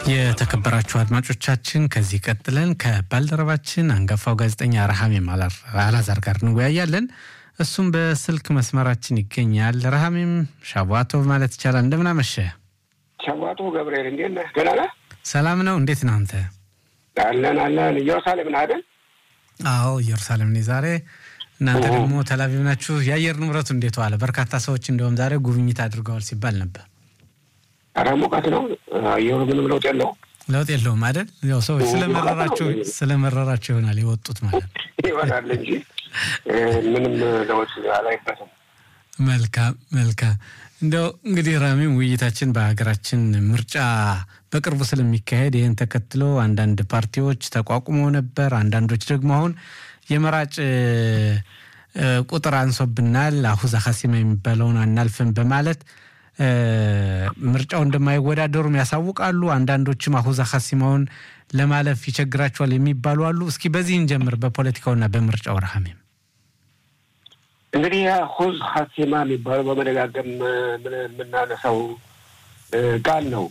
የተከበራችሁ አድማጮቻችን ከዚህ ቀጥለን ከባልደረባችን አንጋፋው ጋዜጠኛ ረሃሜም አላዛር ጋር እንወያያለን። እሱም በስልክ መስመራችን ይገኛል። ረሃሜም ሻቧቶ ማለት ይቻላል። እንደምን አመሸ? ሻቧቶ ገብርኤል እንዴት ነህ? ደህና ነህ? ሰላም ነው። እንዴት ነው አንተ? አለን አለን። ኢየሩሳሌም ነህ አይደል? አዎ ኢየሩሳሌም ነኝ ዛሬ። እናንተ ደግሞ ተላቪቭ ናችሁ። የአየር ንብረቱ እንዴት ዋለ? በርካታ ሰዎች እንደውም ዛሬ ጉብኝት አድርገዋል ሲባል ነበር። ኧረ ሙቀት ነው። አየሩ ምንም ለውጥ የለው ለውጥ የለውም አይደል? ያው ሰዎች ስለመረራቸው ስለመረራቸው ይሆናል የወጡት ማለት ይሆናል እንጂ ምንም ለውጥ አላይበትም። መልካም መልካም። እንደው እንግዲህ ራሚም ውይይታችን በሀገራችን ምርጫ በቅርቡ ስለሚካሄድ ይህን ተከትሎ አንዳንድ ፓርቲዎች ተቋቁመው ነበር። አንዳንዶች ደግሞ አሁን የመራጭ ቁጥር አንሶብናል፣ አሁዛ ሀሲማ የሚባለውን አናልፍም በማለት ምርጫው እንደማይወዳደሩም ያሳውቃሉ። አንዳንዶችም አሁዛ ሀሲማውን ለማለፍ ይቸግራቸዋል የሚባሉ አሉ። እስኪ በዚህ እንጀምር፣ በፖለቲካውና በምርጫው ረሃሜም እንግዲህ ሁዝ ሀሲማ የሚባለው በመደጋገም የምናነሳው ቃል ነው።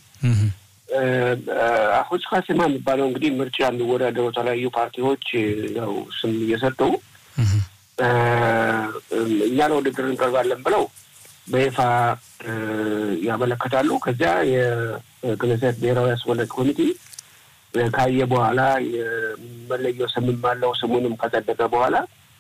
አሁዝ ሀሲማ የሚባለው እንግዲህ ምርጫ የሚወዳደሩ የተለያዩ ፓርቲዎች ያው ስም እየሰጡ እኛ ለውድድር እንቀርባለን ብለው በይፋ ያመለከታሉ። ከዚያ የክነሴት ብሔራዊ አስወላጅ ኮሚቴ ካየ በኋላ የመለየው ስምም አለው ስሙንም ከጸደቀ በኋላ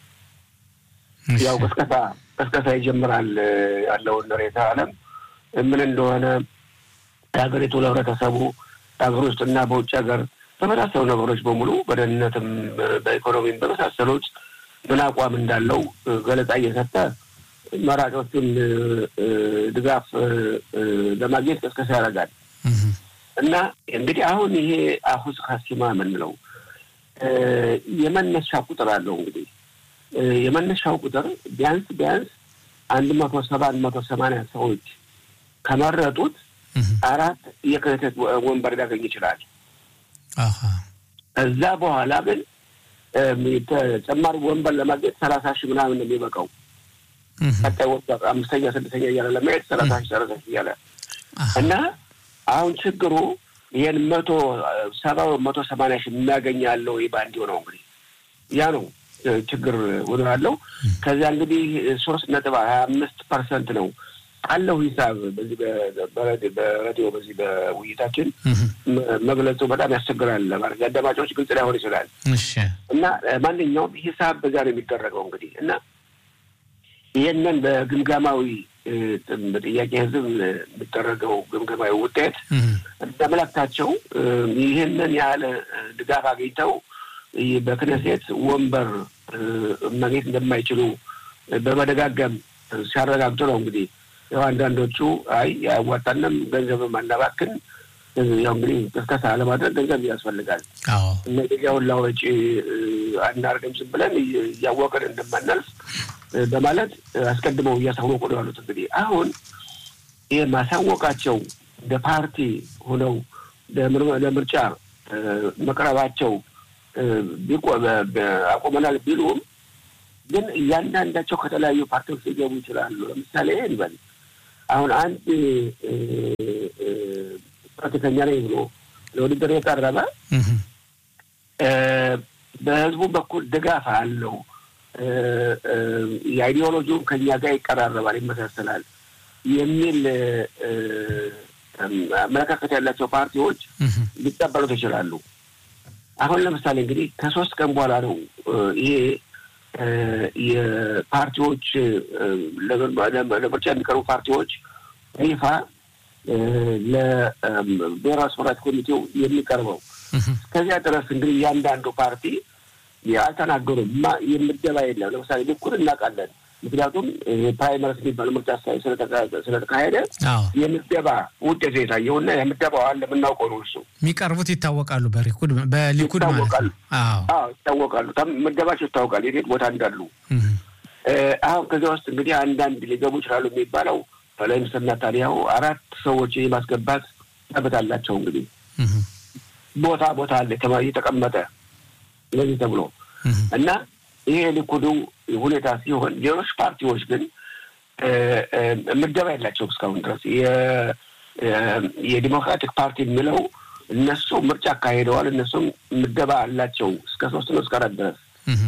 ያው ቅስቀሳ ቅስቀሳ ይጀምራል። ያለውን ሬታ ዓለም ምን እንደሆነ የሀገሪቱ ለህብረተሰቡ በሀገር ውስጥና በውጭ ሀገር በመሳሰሉ ነገሮች በሙሉ በደህንነትም፣ በኢኮኖሚም በመሳሰሉት ምን አቋም እንዳለው ገለጻ እየሰጠ መራጮቹን ድጋፍ ለማግኘት ቅስቀሳ ያደርጋል እና እንግዲህ አሁን ይሄ አሁዝ ሀሲማ የምንለው የመነሻ ቁጥር አለው እንግዲህ የመነሻው ቁጥር ቢያንስ ቢያንስ አንድ መቶ ሰባ አንድ መቶ ሰማንያ ሰዎች ከመረጡት አራት የክህተት ወንበር ሊያገኝ ይችላል። ከዛ በኋላ ግን ተጨማሪ ወንበር ለማግኘት ሰላሳ ሺህ ምናምን ነው የሚበቃው። ቀጣይ ወንበር አምስተኛ ስድስተኛ እያለ ለመሄድ ሰላሳ ሺህ ሰላሳ ሺህ እያለ እና አሁን ችግሩ ይህን መቶ ሰባ መቶ ሰማንያ ሺህ የሚያገኝ ያለው ባንዲው ነው እንግዲህ ያ ነው ችግር ሆኖ ያለው። ከዚያ እንግዲህ ሶስት ነጥብ ሀያ አምስት ፐርሰንት ነው ካለው ሂሳብ በዚህ በሬዲዮ በዚህ በውይይታችን መግለጹ በጣም ያስቸግራል ማለት አዳማጮች ግልጽ ላይሆን ይችላል እና ማንኛውም ሂሳብ በዚያ ነው የሚደረገው እንግዲህ እና ይህንን በግምገማዊ በጥያቄ ህዝብ የሚደረገው ግምገማዊ ውጤት እንደመለክታቸው ይህንን ያህል ድጋፍ አግኝተው በክነሴት ወንበር ማግኘት እንደማይችሉ በመደጋገም ሲያረጋግጡ ነው እንግዲህ ያው አንዳንዶቹ አይ አያዋጣንም፣ ገንዘብም አናባክን፣ ያው እንግዲህ ቅስቀሳ ለማድረግ ገንዘብ ያስፈልጋል። እነዚህ ያሁላ ወጪ አናርግም ዝም ብለን እያወቅን እንደማናልፍ በማለት አስቀድመው እያሳወቁ ነው ያሉት። እንግዲህ አሁን ይህ ማሳወቃቸው እንደ ፓርቲ ሆነው ለምርጫ መቅረባቸው አቁመናል ቢሉም ግን እያንዳንዳቸው ከተለያዩ ፓርቲዎች ሊገቡ ይችላሉ። ለምሳሌ እንበል አሁን አንድ ፖለቲከኛ ነኝ ብሎ ለውድድር የቀረበ በህዝቡ በኩል ድጋፍ አለው፣ የአይዲዮሎጂውም ከኛ ጋር ይቀራረባል፣ ይመሳሰላል የሚል አመለካከት ያላቸው ፓርቲዎች ሊቀበሉት ይችላሉ። አሁን ለምሳሌ እንግዲህ ከሶስት ቀን በኋላ ነው ይሄ የፓርቲዎች ለምርጫ የሚቀርቡ ፓርቲዎች ይፋ ለብሔራዊ አስመራጭ ኮሚቴው የሚቀርበው። እስከዚያ ድረስ እንግዲህ እያንዳንዱ ፓርቲ አልተናገሩም። የምደባ የለም። ለምሳሌ ልኩን እናውቃለን። ምክንያቱም ፕራይመሪስ የሚባለው ምርጫ ስለተካሄደ የምደባ ውጤት የታየውና የምደባው አለ የምናውቀው ነው። እሱ የሚቀርቡት ይታወቃሉ። በሊኩድ በሊኩድ ማለት ነው። ይታወቃሉ። ምደባቸው ይታወቃል፣ የት ቦታ እንዳሉ። አሁን ከዚያ ውስጥ እንግዲህ አንዳንድ ሊገቡ ይችላሉ የሚባለው ጠቅላይ ሚኒስትር ኔታንያሁ አራት ሰዎች የማስገባት መብት አላቸው። እንግዲህ ቦታ ቦታ አለ የተቀመጠ ለዚህ ተብሎ እና ይሄ ሊኩዱ ሁኔታ ሲሆን ሌሎች ፓርቲዎች ግን ምደባ የላቸውም እስካሁን ድረስ የዲሞክራቲክ ፓርቲ የሚለው እነሱ ምርጫ አካሄደዋል። እነሱም ምደባ አላቸው እስከ ሶስት ነው እስከ አራት ድረስ።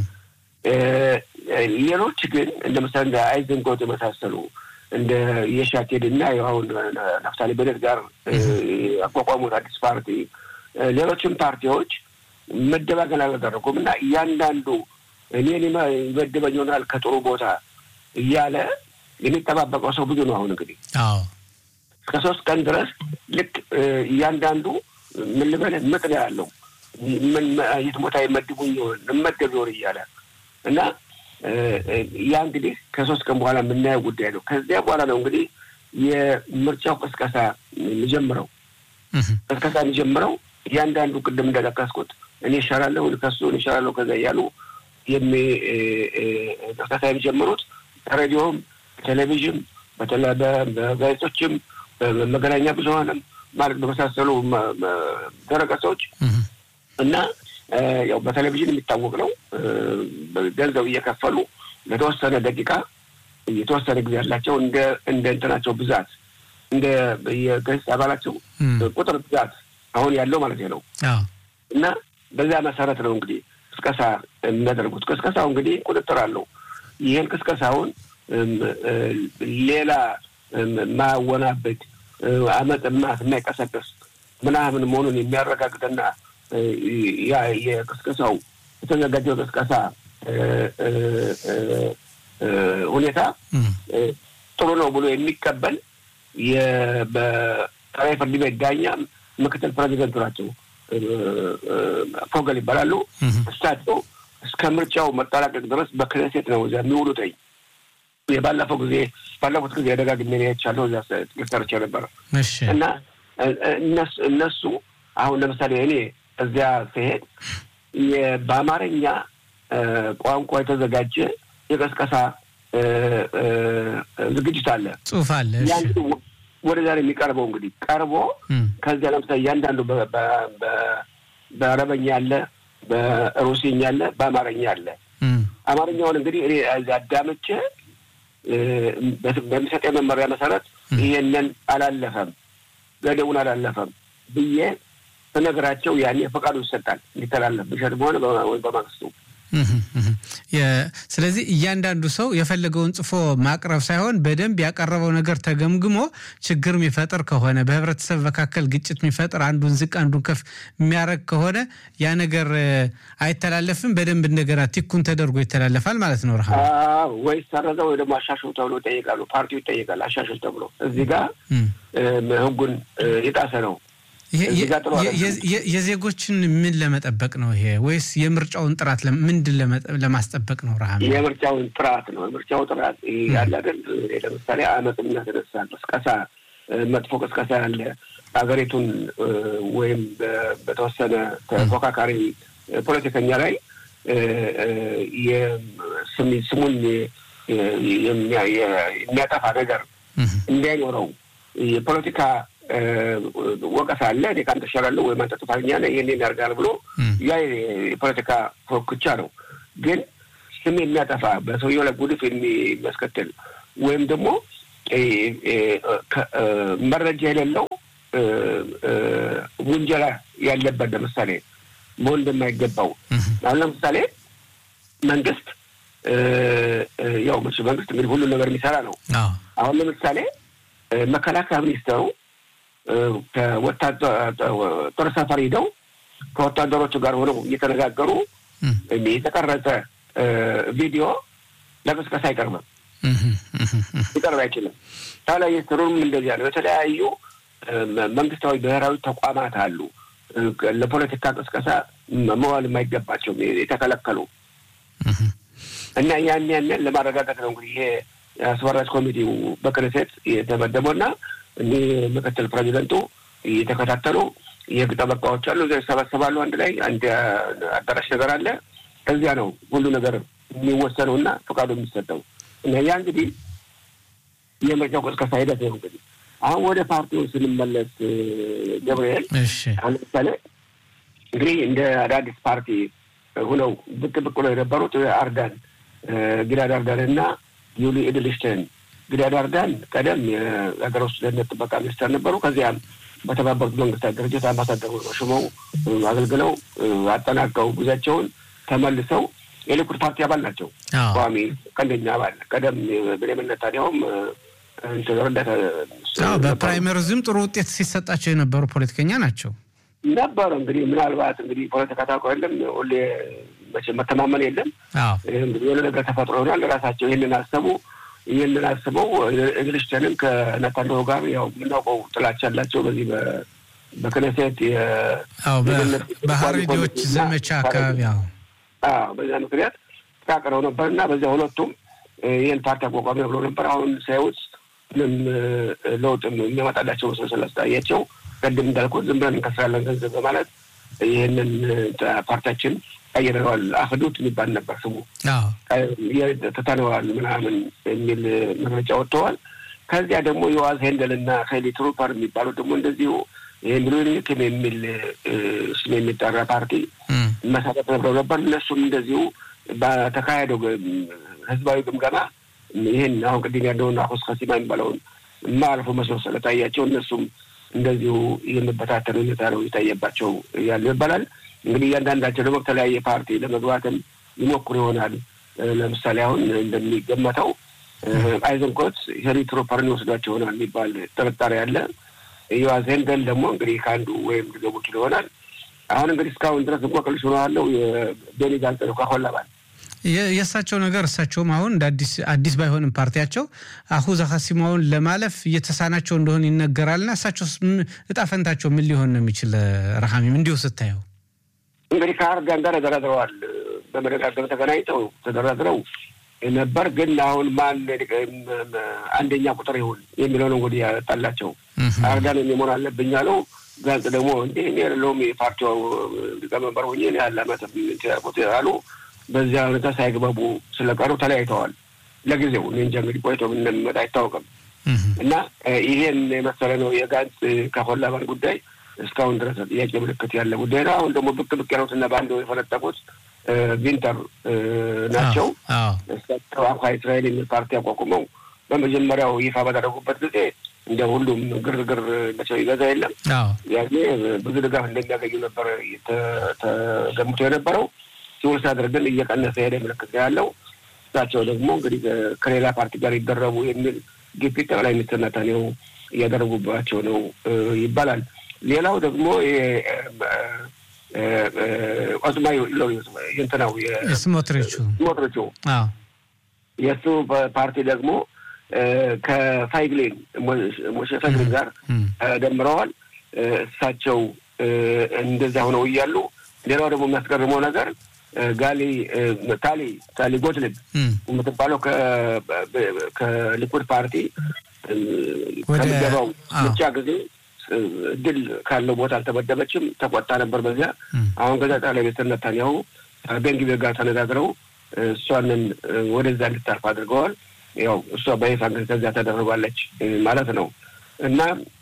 ሌሎች ግን እንደ ምሳሌ እንደ አይዘንጎት የመሳሰሉ እንደ የሻቴድ እና አሁን ናፍታሊ ቤኔት ጋር ያቋቋሙት አዲስ ፓርቲ፣ ሌሎችም ፓርቲዎች ምደባ ገና አላደረጉም እና እያንዳንዱ እኔን ይመድበኝ ይሆናል ከጥሩ ቦታ እያለ የሚጠባበቀው ሰው ብዙ ነው። አሁን እንግዲህ እስከ ሶስት ቀን ድረስ ልክ እያንዳንዱ ምን ልበልህ ምጥ ነው ያለው ምን የት ቦታ ይመድቡኝ ይሆን እመደብ ይሆን እያለ እና ያ እንግዲህ ከሶስት ቀን በኋላ የምናየው ጉዳይ ነው። ከዚያ በኋላ ነው እንግዲህ የምርጫው ቅስቀሳ የሚጀምረው። ቅስቀሳ የሚጀምረው እያንዳንዱ ቅድም እንደጠቀስኩት እኔ ይሻላለሁ ከሱ እኔ ይሻላለሁ ከዛ እያሉ ቅስቀሳ የሚጀምሩት ሬዲዮም፣ ቴሌቪዥን፣ በጋዜጦችም፣ በመገናኛ ብዙኃንም ማለት በመሳሰሉ ድረገጾች እና ያው በቴሌቪዥን የሚታወቅ ነው። ገንዘብ እየከፈሉ ለተወሰነ ደቂቃ የተወሰነ ጊዜ ያላቸው እንደ እንደ እንትናቸው ብዛት እንደ የገጽ አባላቸው ቁጥር ብዛት አሁን ያለው ማለት ነው እና በዛ መሰረት ነው እንግዲህ ቅስቀሳ የሚያደርጉት። ቅስቀሳው እንግዲህ ቁጥጥር አለው። ይህን ቅስቀሳውን ሌላ ማወናበድ አመፅ ማት የማይቀሰቅስ ምናምን መሆኑን የሚያረጋግጥና ያ የቅስቀሳው የተዘጋጀው ቅስቀሳ ሁኔታ ጥሩ ነው ብሎ የሚቀበል በጠቅላይ ፍርድ ቤት ዳኛ ምክትል ፕሬዚደንቱ ናቸው። ፎገል ይባላሉ። እሳቸው እስከ ምርጫው መጠናቀቅ ድረስ በክነሴት ነው እዚያ የሚውሉትኝ። የባለፈው ጊዜ ባለፉት ጊዜ ደጋግሜ ያቻለሁ እዚያ ሰርቼ ነበረ እና እነሱ አሁን ለምሳሌ እኔ እዚያ ስሄድ በአማርኛ ቋንቋ የተዘጋጀ የቀስቀሳ ዝግጅት አለ፣ ጽሁፍ አለ። ወደዛ ነው የሚቀርበው። እንግዲህ ቀርቦ ከዚያ ለምሳሌ እያንዳንዱ በአረበኛ አለ፣ በሩሲኛ አለ፣ በአማርኛ አለ። አማርኛውን እንግዲህ እኔ አዳምጬ በሚሰጠ መመሪያ መሰረት ይሄንን አላለፈም፣ ገደቡን አላለፈም ብዬ በነገራቸው ያኔ ፈቃዱ ይሰጣል እንዲተላለፍ ብሸት በሆነ ወይ በማግስቱ። ስለዚህ እያንዳንዱ ሰው የፈለገውን ጽፎ ማቅረብ ሳይሆን በደንብ ያቀረበው ነገር ተገምግሞ ችግር የሚፈጥር ከሆነ በህብረተሰብ መካከል ግጭት የሚፈጥር አንዱን ዝቅ አንዱን ከፍ የሚያደርግ ከሆነ ያ ነገር አይተላለፍም። በደንብ እንደገና ቲኩን ተደርጎ ይተላለፋል ማለት ነው። ረሃ ወይ ሰረዘው ወይ ደግሞ አሻሽሉ ተብሎ ይጠየቃሉ። ፓርቲው ይጠየቃል። አሻሽል ተብሎ እዚህ ጋር ህጉን የጣሰ ነው። የዜጎችን ምን ለመጠበቅ ነው ይሄ? ወይስ የምርጫውን ጥራት ምንድን ለማስጠበቅ ነው? ረሃ የምርጫውን ጥራት ነው። የምርጫው ጥራት ያለ አይደል? ለምሳሌ አመፅ የሚያስነሳ ቅስቀሳ፣ መጥፎ ቅስቀሳ ያለ ሀገሪቱን ወይም በተወሰነ ተፎካካሪ ፖለቲከኛ ላይ ስሙን የሚያጠፋ ነገር እንዳይኖረው የፖለቲካ ወቀሳ አለ። እኔ ከአንተ እሻላለሁ ወይም አንተ ጥፋተኛ ነህ ይህን ያደርጋል ብሎ ያ የፖለቲካ ፎክቻ ነው። ግን ስም የሚያጠፋ በሰውየው ላይ ጉድፍ የሚያስከትል ወይም ደግሞ መረጃ የሌለው ውንጀላ ያለበት ለምሳሌ መሆን እንደማይገባው አሁን ለምሳሌ መንግስት ያው መንግስት እንግዲህ ሁሉን ነገር የሚሰራ ነው። አሁን ለምሳሌ መከላከያ ሚኒስተሩ ጦር ሰፈር ሂደው ከወታደሮቹ ጋር ሆነው እየተነጋገሩ የተቀረጸ ቪዲዮ ለቅስቀሳ አይቀርብም፣ ሊቀርብ አይችልም። ታዲያ ሚኒስትሩም እንደዚያ ነው። የተለያዩ መንግስታዊ ብሔራዊ ተቋማት አሉ ለፖለቲካ ቅስቀሳ መዋል የማይገባቸው የተከለከሉ እና ያን ያንን ለማረጋገጥ ነው እንግዲህ ይሄ አስመራጭ ኮሚቴው በክነሴት የተመደበው እና እኒህ ምክትል ፕሬዚደንቱ እየተከታተሉ የህግ ጠበቃዎች አሉ፣ እዚያ ይሰበሰባሉ። አንድ ላይ አንድ አዳራሽ ነገር አለ። ከዚያ ነው ሁሉ ነገር የሚወሰነው እና ፈቃዱ የሚሰጠው እና ያ እንግዲህ የምርጫው ቅስቀሳ ሂደት ነው። እንግዲህ አሁን ወደ ፓርቲው ስንመለስ ገብርኤል፣ አሁን ለምሳሌ እንግዲህ እንደ አዳዲስ ፓርቲ ሁነው ብቅ ብቅ ነው የነበሩት አርዳን ጊዳድ አርዳን እና ዩሊ ኢድልሽተን ጊዳድ አርዳን ቀደም የሀገር ውስጥ ደህንነት ጥበቃ ሚኒስተር ነበሩ። ከዚያም በተባበሩት መንግስታት ድርጅት አምባሳደር ሾመው አገልግለው አጠናቀው ጉዟቸውን ተመልሰው የሊኩድ ፓርቲ አባል ናቸው። ቋሚ ቀንደኛ አባል ቀደም ብሌምን ኔታንያሁም ረዳት በፕራይመሪዝም ጥሩ ውጤት ሲሰጣቸው የነበሩ ፖለቲከኛ ናቸው ነበሩ። እንግዲህ ምናልባት እንግዲህ ፖለቲካ ታውቀው የለም ሁሌ መተማመን የለም። የሆነ ነገር ተፈጥሮ ይሆናል። ራሳቸው ይህንን አሰቡ። ይህንን አስበው እንግሊሽተንን ከነታንያሁ ጋር ያው የምናውቀው ጥላቻ ያላቸው በዚህ በክነሴት በሀሬዲዎች ዘመቻ አካባቢ በዚያ ምክንያት ተቃቅረው ነበር እና በዚያ ሁለቱም ይህን ፓርቲ አቋቋሚ ብሎ ነበር። አሁን ሳይውስ ምንም ለውጥ የሚያመጣላቸው መስሎ ስላስታያቸው ቅድም እንዳልኩት ዝም ብለን እንከስራለን ገንዘብ በማለት ይህንን ፓርቲያችን ቀይረዋል። አህዱት የሚባል ነበር ስሙ ትተነዋል ምናምን የሚል መግለጫ ወጥተዋል። ከዚያ ደግሞ የዋዝ ሄንደል እና ሄሊ ትሩፐር የሚባሉት ደግሞ እንደዚሁ ይህን ብሉኒክም የሚል ስም የሚጠራ ፓርቲ መሰረት ነብረው ነበር። እነሱም እንደዚሁ በተካሄደው ህዝባዊ ግምገማ ይህን አሁን ቅድም ያለውን አሁስ ከሲማ የሚባለውን የማያልፉ መስሎ ስለታያቸው እነሱም እንደዚሁ የመበታተን ሁኔታ ነው የታየባቸው ያሉ ይባላል። እንግዲህ እያንዳንዳቸው ደግሞ በተለያየ ፓርቲ ለመግባትም ይሞክሩ ይሆናል። ለምሳሌ አሁን እንደሚገመተው አይዘንኮት ሄሪ ትሮፐርን ይወስዷቸው ይሆናል የሚባል ጥርጣሬ አለ። ዮዋዝ ሄንደል ደግሞ እንግዲህ ከአንዱ ወይም ሊገቡ ይችል ይሆናል። አሁን እንግዲህ እስካሁን ድረስ እንቆቅልሽ ሆኖ ያለው የቤኒ ጋንጽ ነው ከሆላ ባል የእሳቸው ነገር እሳቸውም አሁን እንደ አዲስ አዲስ ባይሆንም ፓርቲያቸው አሁዛ ሀሲማውን ለማለፍ እየተሳናቸው እንደሆን ይነገራልና እሳቸው እጣ ፈንታቸው ምን ሊሆን ነው የሚችል? ረሃሚም እንዲሁ ስታየው እንግዲህ ከአርጋን ጋር ተደራድረዋል። በመደጋገም ተገናኝተው ተደራድረው ነበር። ግን አሁን ማን አንደኛ ቁጥር ይሁን የሚለው ነው እንግዲህ ያጣላቸው። አርጋን የሚሆን አለብኝ አለው። ጋንጽ ደግሞ እንዴ እኔ የለውም የፓርቲው ሊቀመንበር ሆኜ ያለ አመት ያልኩት አሉ። በዚያ ሁኔታ ሳይግባቡ ስለቀሩ ተለያይተዋል። ለጊዜው እኔ እንጃ እንግዲህ ቆይቶ ምን እንደሚመጣ አይታወቅም። እና ይሄን የመሰለ ነው የጋንጽ ከሆላ ባል ጉዳይ እስካሁን ድረስ ጥያቄ ምልክት ያለ ጉዳይ ነው። አሁን ደግሞ ብቅ ብቅ ያሉትና በአንድ የፈነጠቁት ቪንተር ናቸው። እሳቸው አኳ እስራኤል የሚል ፓርቲ አቋቁመው በመጀመሪያው ይፋ ባደረጉበት ጊዜ እንደ ሁሉም ግርግር መቸው ይገዛ የለም ያኔ ብዙ ድጋፍ እንደሚያገኙ ነበር ተገምቶ የነበረው። ሲውል ሲያደርግ ግን እየቀነሰ ሄደ ምልክት ያለው። እሳቸው ደግሞ እንግዲህ ከሌላ ፓርቲ ጋር ይደረቡ የሚል ግፊት ጠቅላይ ሚኒስትር ኔታንያሁ እያደረጉባቸው ነው ይባላል። ሌላው ደግሞ ኦዝማ እንትናው ስሞትሪቹ ስሞትሪቹ የእሱ ፓርቲ ደግሞ ከፋይግሌን ሞሼ ፋይግሌን ጋር ደምረዋል። እሳቸው እንደዚያ ሆነው እያሉ ሌላው ደግሞ የሚያስገርመው ነገር ጋሊ ታሊ ታሊ ጎትልብ የምትባለው ከሊኩድ ፓርቲ ከሚገባው ምርጫ ጊዜ ድል ካለው ቦታ አልተመደበችም። ተቆጣ ነበር በዚያ። አሁን ከዛ ጠቅላይ ሚኒስትር ኔታንያሁ ቤንግቪር ጋር ተነጋግረው እሷንን ወደዛ እንድታርፍ አድርገዋል። ያው እሷ በይፋ እንግዲህ ከዚያ ተደርባለች ማለት ነው እና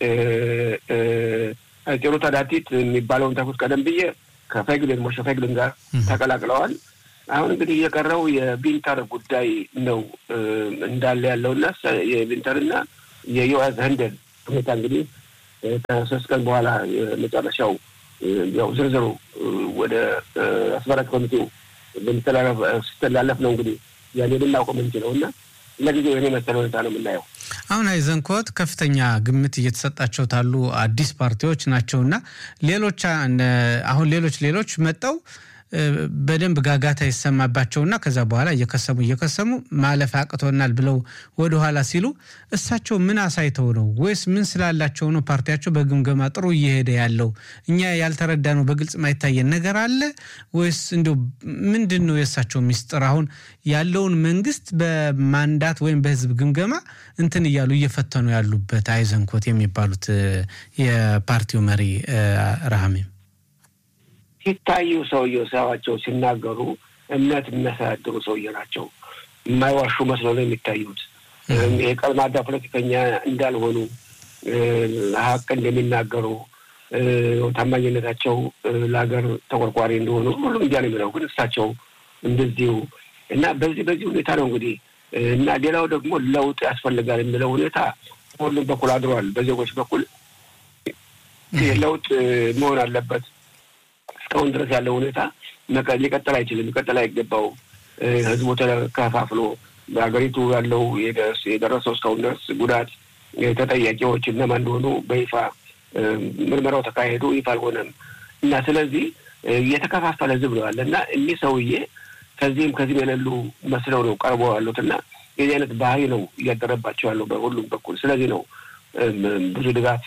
ጤሩ ታዳቲት የሚባለውን ተኩት ቀደም ብዬ ከፈግልን ሞሸ ፈግልን ጋር ተቀላቅለዋል። አሁን እንግዲህ የቀረው የቢንተር ጉዳይ ነው እንዳለ ያለውና የቢንተርና የዮአዝ ህንደል ሁኔታ እንግዲህ ከሶስት ቀን በኋላ የመጨረሻው ያው ዝርዝሩ ወደ አስመራጭ ኮሚቴው ስተላለፍ ነው እንግዲህ ያኔ ልናውቀው የምንችለው እና ለጊዜው የኔ መሰለ ሁኔታ ነው የምናየው። አሁን አይዘንኮት ከፍተኛ ግምት እየተሰጣቸው ታሉ አዲስ ፓርቲዎች ናቸውና ሌሎች አሁን ሌሎች ሌሎች መጠው በደንብ ጋጋታ ይሰማባቸውና ከዛ በኋላ እየከሰሙ እየከሰሙ ማለፍ አቅቶናል ብለው ወደኋላ ሲሉ እሳቸው ምን አሳይተው ነው ወይስ ምን ስላላቸው ነው ፓርቲያቸው በግምገማ ጥሩ እየሄደ ያለው? እኛ ያልተረዳ ነው በግልጽ ማይታየን ነገር አለ ወይስ እንዲሁ ምንድን ነው የእሳቸው ሚስጥር? አሁን ያለውን መንግስት በማንዳት ወይም በህዝብ ግምገማ እንትን እያሉ እየፈተኑ ያሉበት አይዘንኮት የሚባሉት የፓርቲው መሪ ረሃሜም ሲታዩ ሰውየው ሳያቸው ሲናገሩ እምነት የሚያስተዳድሩ ሰውዬ ናቸው። የማይዋሹ መስሎ ነው የሚታዩት። የቀልማዳ ፖለቲከኛ እንዳልሆኑ ሀቅ እንደሚናገሩ ታማኝነታቸው ለሀገር ተቆርቋሪ እንደሆኑ ሁሉም እንዲያ ነው የሚለው። ግን እሳቸው እንደዚሁ እና በዚህ በዚህ ሁኔታ ነው እንግዲህ እና ሌላው ደግሞ ለውጥ ያስፈልጋል የሚለው ሁኔታ ሁሉም በኩል አድሯል። በዜጎች በኩል ለውጥ መሆን አለበት። እስካሁን ድረስ ያለው ሁኔታ ሊቀጥል አይችልም፣ ሊቀጥል አይገባው። ህዝቡ ተከፋፍሎ በሀገሪቱ ያለው የደረሰው እስካሁን ድረስ ጉዳት ተጠያቂዎች እነማን እንደሆኑ በይፋ ምርመራው ተካሄዱ፣ ይፋ አልሆነም እና ስለዚህ የተከፋፈለ ህዝብ ነው ያለ እና እኒህ ሰውዬ ከዚህም ከዚህም የሌሉ መስለው ነው ቀርበው ያሉት እና የዚህ አይነት ባህሪ ነው እያደረባቸው ያለው በሁሉም በኩል። ስለዚህ ነው ብዙ ድጋፍ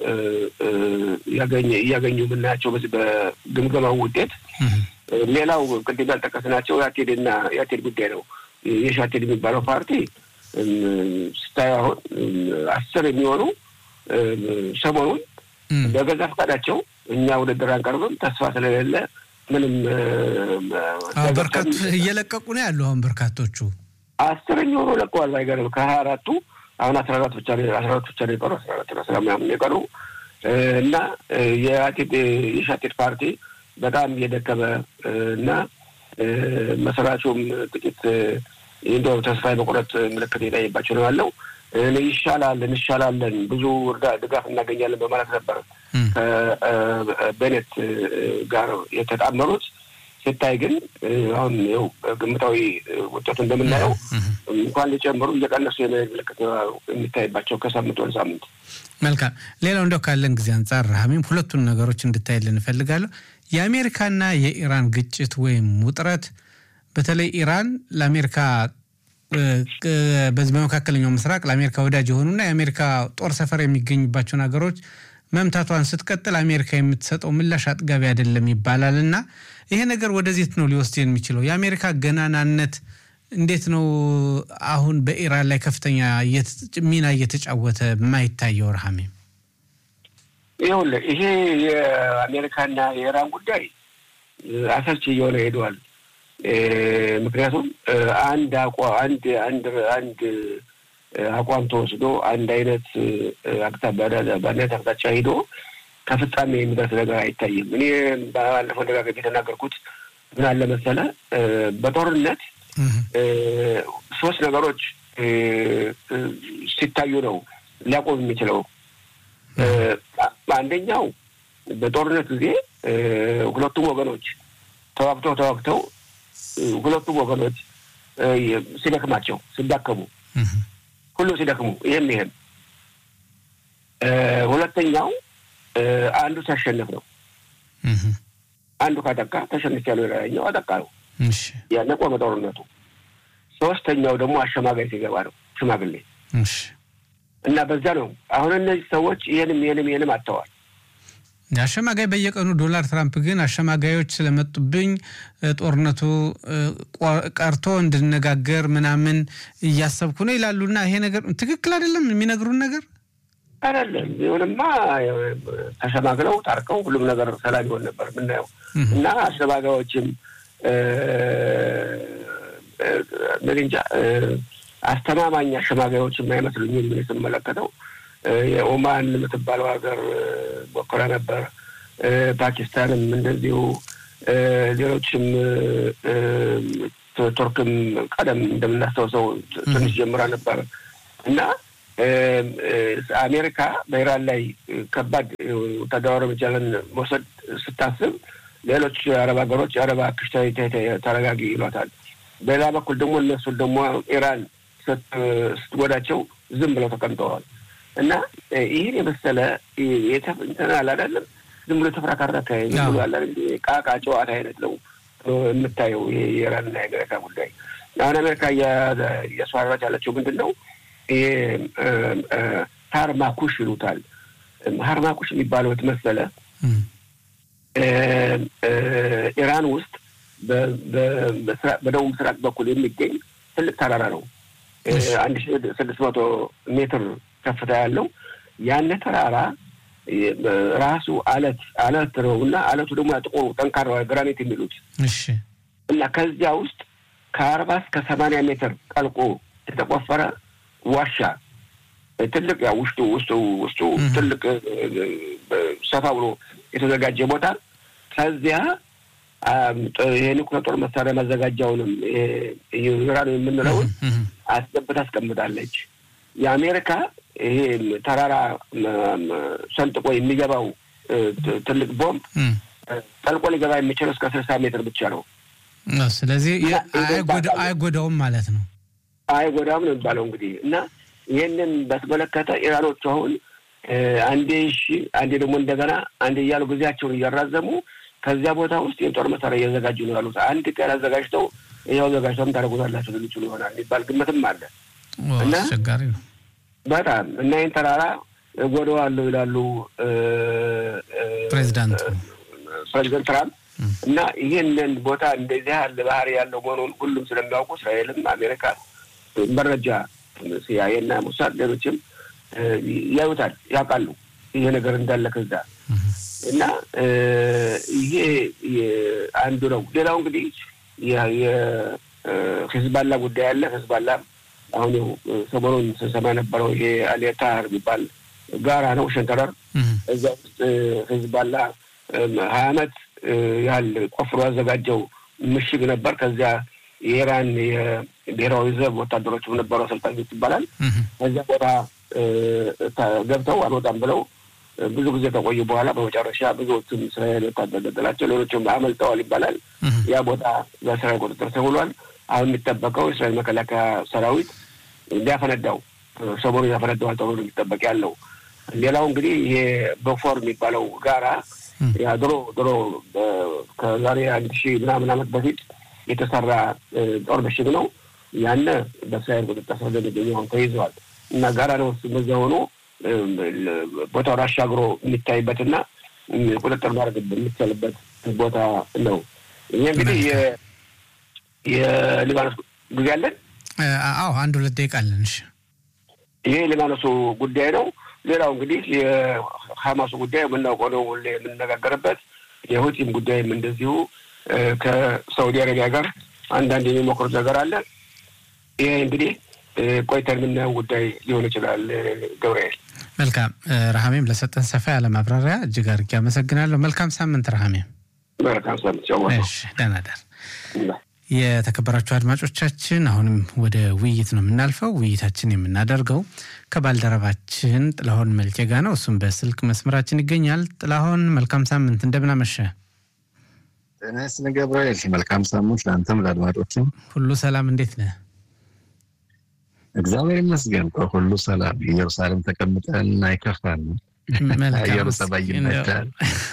እያገኙ የምናያቸው በዚህ በግምገማው ውጤት። ሌላው ቅድም ያልጠቀስናቸው የአቴድና የአቴድ ጉዳይ ነው። የሻቴድ የሚባለው ፓርቲ ስታዩ አሁን አስር የሚሆኑ ሰሞኑን በገዛ ፈቃዳቸው እኛ ውድድር አንቀርብም ተስፋ ስለሌለ ምንም በርካቱ እየለቀቁ ነው ያሉ። አሁን በርካቶቹ አስር የሚሆኑ ለቀዋል። ባይገርም ከሀያ አራቱ አሁን አስራ አራት ብቻ አስራ አራት ብቻ ነው የቀሩ አስራ አራት አስራ ምናምን የቀሩ እና የአቴድ የሻቴድ ፓርቲ በጣም እየደከመ እና መስራቹም ጥቂት እንደው ተስፋ የመቁረጥ ምልክት የታየባቸው ነው ያለው። ይሻላል እንሻላለን ብዙ እርዳ ድጋፍ እናገኛለን በማለት ነበር ከቤኔት ጋር የተጣመሩት። ሲታይ ግን አሁን ው ግምታዊ ውጤቱ እንደምናየው እንኳን ሊጨምሩ እየቀነሱ የመሄድ ምልክት የሚታይባቸው ከሳምንት ወደ ሳምንት። መልካም። ሌላው እንደው ካለን ጊዜ አንጻር ሀሚም ሁለቱን ነገሮች እንድታይልን እፈልጋለሁ። የአሜሪካና የኢራን ግጭት ወይም ውጥረት በተለይ ኢራን ለአሜሪካ በዚህ በመካከለኛው ምስራቅ ለአሜሪካ ወዳጅ የሆኑና የአሜሪካ ጦር ሰፈር የሚገኝባቸውን ሀገሮች መምታቷን ስትቀጥል አሜሪካ የምትሰጠው ምላሽ አጥጋቢ አይደለም ይባላል እና ይሄ ነገር ወደዚህ ነው ሊወስድ የሚችለው? የአሜሪካ ገናናነት እንዴት ነው አሁን በኢራን ላይ ከፍተኛ ሚና እየተጫወተ የማይታየው? ረሃሜ ይኸውልህ ይሄ የአሜሪካና የኢራን ጉዳይ አሰልቺ እየሆነ ሄደዋል። ምክንያቱም አንድ አቋ አንድ አንድ አንድ አቋም ተወስዶ አንድ አይነት በአንድነት አቅጣጫ ሂዶ ከፍጻሜ የሚደርስ ነገር አይታይም። እኔ ባለፈው ደጋገብ የተናገርኩት ምን አለ መሰለህ፣ በጦርነት ሶስት ነገሮች ሲታዩ ነው ሊያቆም የሚችለው። አንደኛው በጦርነት ጊዜ ሁለቱም ወገኖች ተዋግተው ተዋግተው ሁለቱም ወገኖች ሲደክማቸው ሲዳከሙ ሁሉ ሲደክሙ ይህም ይህም ሁለተኛው አንዱ ሲያሸንፍ ነው። አንዱ ካጠቃ ተሸንፍ ያለው ሌላኛው አጠቃ ነው። ያነ ቆመ ጦርነቱ። ሶስተኛው ደግሞ አሸማጋይ ሲገባ ነው ሽማግሌ እና በዛ ነው አሁን እነዚህ ሰዎች ይህንም ይህንም ይህንም አጥተዋል። አሸማጋይ በየቀኑ ዶናልድ ትራምፕ ግን አሸማጋዮች ስለመጡብኝ ጦርነቱ ቀርቶ እንድነጋገር ምናምን እያሰብኩ ነው ይላሉና ይሄ ነገር ትክክል አይደለም የሚነግሩን ነገር አይደለም። ቢሆንማ ተሸማግለው ታርቀው ሁሉም ነገር ሰላም ይሆን ነበር ምናየው እና አሸማጋዮችም ምን እንጃ አስተማማኝ አሸማጋዮችም አይመስሉኝም ምን ስመለከተው የኦማን የምትባለው ሀገር ሞክራ ነበር። ፓኪስታንም እንደዚሁ፣ ሌሎችም ቱርክም ቀደም እንደምናስታውሰው ትንሽ ጀምራ ነበር እና አሜሪካ በኢራን ላይ ከባድ ወታደራዊ እርምጃን መውሰድ ስታስብ ሌሎች የአረብ ሀገሮች የአረብ አክሽታ ተረጋጊ ይሏታል። በሌላ በኩል ደግሞ እነሱን ደግሞ ኢራን ስትጎዳቸው ዝም ብለው ተቀምጠዋል። እና ይህን የመሰለ እንትን አለ አይደለም፣ ዝም ብሎ የተፈራካረከ ዝም ብሎ አለ ቃቃ ጨዋታ አይነት ነው የምታየው። ይሄ የኢራንና የአሜሪካ ጉዳይ አሁን አሜሪካ እያስፈራራች ያለችው ምንድን ነው? ይሄ ሀርማኩሽ ይሉታል። ሀርማኩሽ የሚባለው መሰለ ኢራን ውስጥ በደቡብ ምስራቅ በኩል የሚገኝ ትልቅ ተራራ ነው። አንድ ሺ ስድስት መቶ ሜትር ከፍታ ያለው ያነ ተራራ ራሱ አለት አለት ነው እና አለቱ ደግሞ ጥቁሩ ጠንካራ ግራኒት የሚሉት እና ከዚያ ውስጥ ከአርባ እስከ ሰማንያ ሜትር ጠልቆ የተቆፈረ ዋሻ ትልቅ ያው ውስጡ ውስጡ ውስጡ ትልቅ ሰፋ ብሎ የተዘጋጀ ቦታ ከዚያ የኒውክሌር ጦር መሳሪያ ማዘጋጃውንም ዩራን የምንለውን አስገብታ አስቀምጣለች። የአሜሪካ ይሄ ተራራ ሰንጥቆ የሚገባው ትልቅ ቦምብ ጠልቆ ሊገባ የሚችለው እስከ ስልሳ ሜትር ብቻ ነው። ስለዚህ አይጎዳውም ማለት ነው። አይጎዳውም ነው የሚባለው እንግዲህ እና ይህንን በተመለከተ ኢራኖቹ አሁን አንዴ እሺ፣ አንዴ ደግሞ እንደገና አንዴ እያሉ ጊዜያቸውን እያራዘሙ ከዚያ ቦታ ውስጥ የጦር መሳሪያ እያዘጋጁ ነው ያሉት። አንድ ቀን አዘጋጅተው ይኸው አዘጋጅተውም ታደርጉታላችሁ ልችሉ ይሆናል የሚባል ግምትም አለ እና አስቸጋሪ ነው በጣም እና ይህን ተራራ እጎዳዋለሁ ይላሉ ፕሬዚዳንቱ ፕሬዚደንት ትራምፕ እና ይህንን ቦታ እንደዚህ ያለ ባህሪ ያለው መሆኑን ሁሉም ስለሚያውቁ እስራኤልም አሜሪካ መረጃ ሲአይኤ እና ሙሳድ ሌሎችም ያዩታል፣ ያውቃሉ ይሄ ነገር እንዳለ ከዛ እና ይሄ አንዱ ነው። ሌላው እንግዲህ የሂዝባላ ጉዳይ አለ። ሂዝባላ አሁን ው ሰሞኑን ስንሰማ ነበረው ይሄ አሌታር የሚባል ጋራ ነው ሸንተረር እዛ ውስጥ ሂዝባላ ሀያ አመት ያህል ቆፍሮ ያዘጋጀው ምሽግ ነበር። ከዚያ የኢራን የብሔራዊ ዘብ ወታደሮችም ነበሩ አሰልጣኞች ይባላል። ከዚያ ቦታ ገብተው አልወጣም ብለው ብዙ ጊዜ ከቆዩ በኋላ በመጨረሻ ብዙዎቹም እስራኤል ወታደር ገደላቸው፣ ሌሎችም አመልጠዋል ይባላል። ያ ቦታ በእስራኤል ቁጥጥር ስር ውሏል። አሁን የሚጠበቀው የእስራኤል መከላከያ ሰራዊት እንዲያፈነዳው ሰሞኑ ያፈነዳዋል ተብሎ ነው የሚጠበቅ ያለው። ሌላው እንግዲህ ይሄ በፎር የሚባለው ጋራ ያ ድሮ ድሮ ከዛሬ አንድ ሺህ ምናምን ዓመት በፊት የተሰራ ጦር ምሽግ ነው። ያነ በእስራኤል ቁጥጥር ስር እንደሚገኘው አሁን ተይዘዋል እና ጋራ ነው በዚያ ሆኖ ቦታውን አሻግሮ የሚታይበትና ቁጥጥር ማድረግ የሚቻልበት ቦታ ነው። ይህ እንግዲህ የሊባኖስ ጊዜ አለን። አዎ አንድ ሁለት ደቂቃ አለን። እሺ ይሄ የሊባኖሱ ጉዳይ ነው። ሌላው እንግዲህ የሀማሱ ጉዳይ የምናውቀው ነው፣ ሁሌ የምንነጋገርበት። የሁቲም ጉዳይም እንደዚሁ ከሳውዲ አረቢያ ጋር አንዳንድ የሚሞክሩት ነገር አለ። ይሄ እንግዲህ ቆይተን የምናየው ጉዳይ ሊሆን ይችላል። ገብርኤል መልካም ረሃሜም ለሰጠን ሰፋ ያለ ማብራሪያ እጅግ አድርጌ አመሰግናለሁ። መልካም ሳምንት ረሃሜም። መልካም ሳምንት። ደህና ደር። የተከበራችሁ አድማጮቻችን አሁንም ወደ ውይይት ነው የምናልፈው። ውይይታችን የምናደርገው ከባልደረባችን ጥላሁን መልኬ ጋ ነው። እሱም በስልክ መስመራችን ይገኛል። ጥላሁን መልካም ሳምንት፣ እንደምን አመሸ? ጤና ይስጥልኝ ገብርኤል። መልካም ሳምንት ለአንተም ለአድማጮችም። ሁሉ ሰላም፣ እንዴት ነህ? እግዚአብሔር ይመስገን ሁሉ ሰላም። ኢየሩሳሌም ተቀምጠን አይከፋን። አየሩ ጸባይ ይመቻል።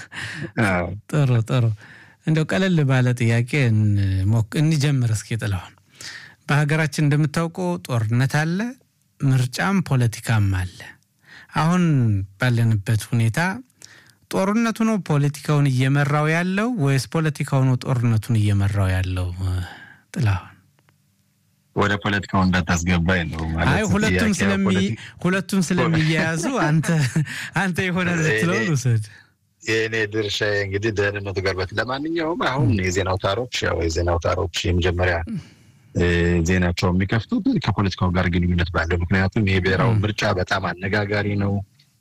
ጥሩ ጥሩ። እንደው ቀለል ባለ ጥያቄ እንጀምር እስኪ ጥላሁን። በሀገራችን እንደምታውቀው ጦርነት አለ፣ ምርጫም ፖለቲካም አለ። አሁን ባለንበት ሁኔታ ጦርነቱ ነው ፖለቲካውን እየመራው ያለው ወይስ ፖለቲካው ነው ጦርነቱን እየመራው ያለው? ጥላሁን ወደ ፖለቲካው እንዳታስገባኝ ነው ማለት። አይ ሁለቱም ስለሚ ሁለቱም ስለሚያያዙ አንተ አንተ የሆነ ልትለው ውሰድ። የእኔ ድርሻ እንግዲህ ደህንነቱ ጋር በት ለማንኛውም አሁን የዜና አውታሮች ያው የዜና አውታሮች የመጀመሪያ ዜናቸው የሚከፍቱት ከፖለቲካው ጋር ግንኙነት ባለው ምክንያቱም ይሄ ብሔራዊ ምርጫ በጣም አነጋጋሪ ነው።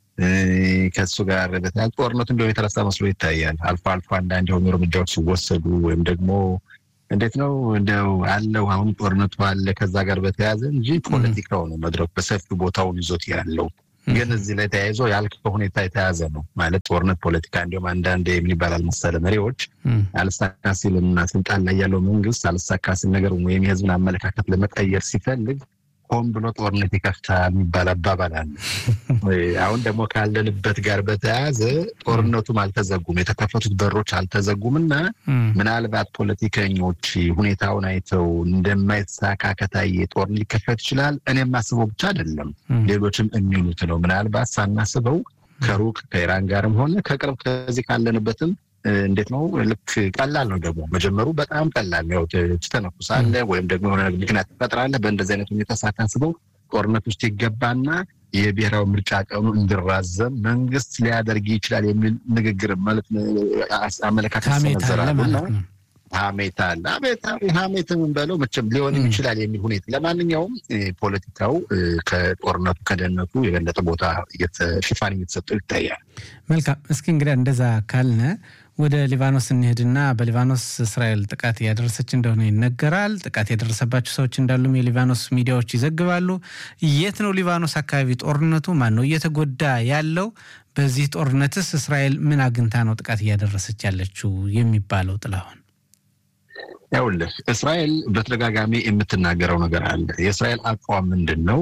ከሱ ጋር በተያያዘ ጦርነቱ እንዲሁም የተረሳ መስሎ ይታያል። አልፎ አልፎ አንዳንድ የሆኑ እርምጃዎች ሲወሰዱ ወይም ደግሞ እንዴት ነው እንደው አለው አሁን ጦርነቱ አለ ከዛ ጋር በተያያዘ እንጂ ፖለቲካው ነው መድረኩ በሰፊው ቦታውን ይዞት ያለው። ግን እዚህ ላይ ተያይዞ ያልከው ሁኔታ የተያዘ ነው ማለት ጦርነት ፖለቲካ እንዲሁም አንዳንድ ምን ይባላል መሰለ መሪዎች አልሳካ ሲልና ስልጣን ላይ ያለው መንግስት አልሳካ ሲል ነገር ወይም የህዝብን አመለካከት ለመቀየር ሲፈልግ ሆን ብሎ ጦርነት ይከፍታል የሚባል አባባል አለ። አሁን ደግሞ ካለንበት ጋር በተያያዘ ጦርነቱም አልተዘጉም፣ የተከፈቱት በሮች አልተዘጉም እና ምናልባት ፖለቲከኞች ሁኔታውን አይተው እንደማይሳካ ከታየ ጦርነት ሊከፈት ይችላል። እኔ የማስበው ብቻ አይደለም፣ ሌሎችም የሚሉት ነው። ምናልባት ሳናስበው ከሩቅ ከኢራን ጋርም ሆነ ከቅርብ ከዚህ ካለንበትም እንዴት ነው ልክ ቀላል ነው ደግሞ መጀመሩ በጣም ቀላል ነው። ትተነኩሳለህ ወይም ደግሞ የሆነ ምክንያት ትፈጥራለህ። በእንደዚህ አይነት ሁኔታ ሳታስበው ጦርነት ውስጥ ይገባና የብሔራዊ ምርጫ ቀኑ እንዲራዘም መንግስት ሊያደርግ ይችላል የሚል ንግግር ማለት አመለካከት ሰነዘራሉ እና ሀሜት አለ። ሀሜት የምንበለው መቼም ሊሆንም ይችላል የሚል ሁኔታ። ለማንኛውም ፖለቲካው ከጦርነቱ ከደህንነቱ የበለጠ ቦታ ሽፋን እየተሰጠው ይታያል። መልካም። እስኪ እንግዲህ እንደዛ ካልነ ወደ ሊባኖስ እንሄድና በሊባኖስ እስራኤል ጥቃት እያደረሰች እንደሆነ ይነገራል። ጥቃት የደረሰባቸው ሰዎች እንዳሉም የሊባኖስ ሚዲያዎች ይዘግባሉ። የት ነው ሊባኖስ አካባቢ ጦርነቱ? ማን ነው እየተጎዳ ያለው? በዚህ ጦርነትስ እስራኤል ምን አግኝታ ነው ጥቃት እያደረሰች ያለችው የሚባለው? ጥላሁን ይኸውልህ እስራኤል በተደጋጋሚ የምትናገረው ነገር አለ። የእስራኤል አቋም ምንድን ነው?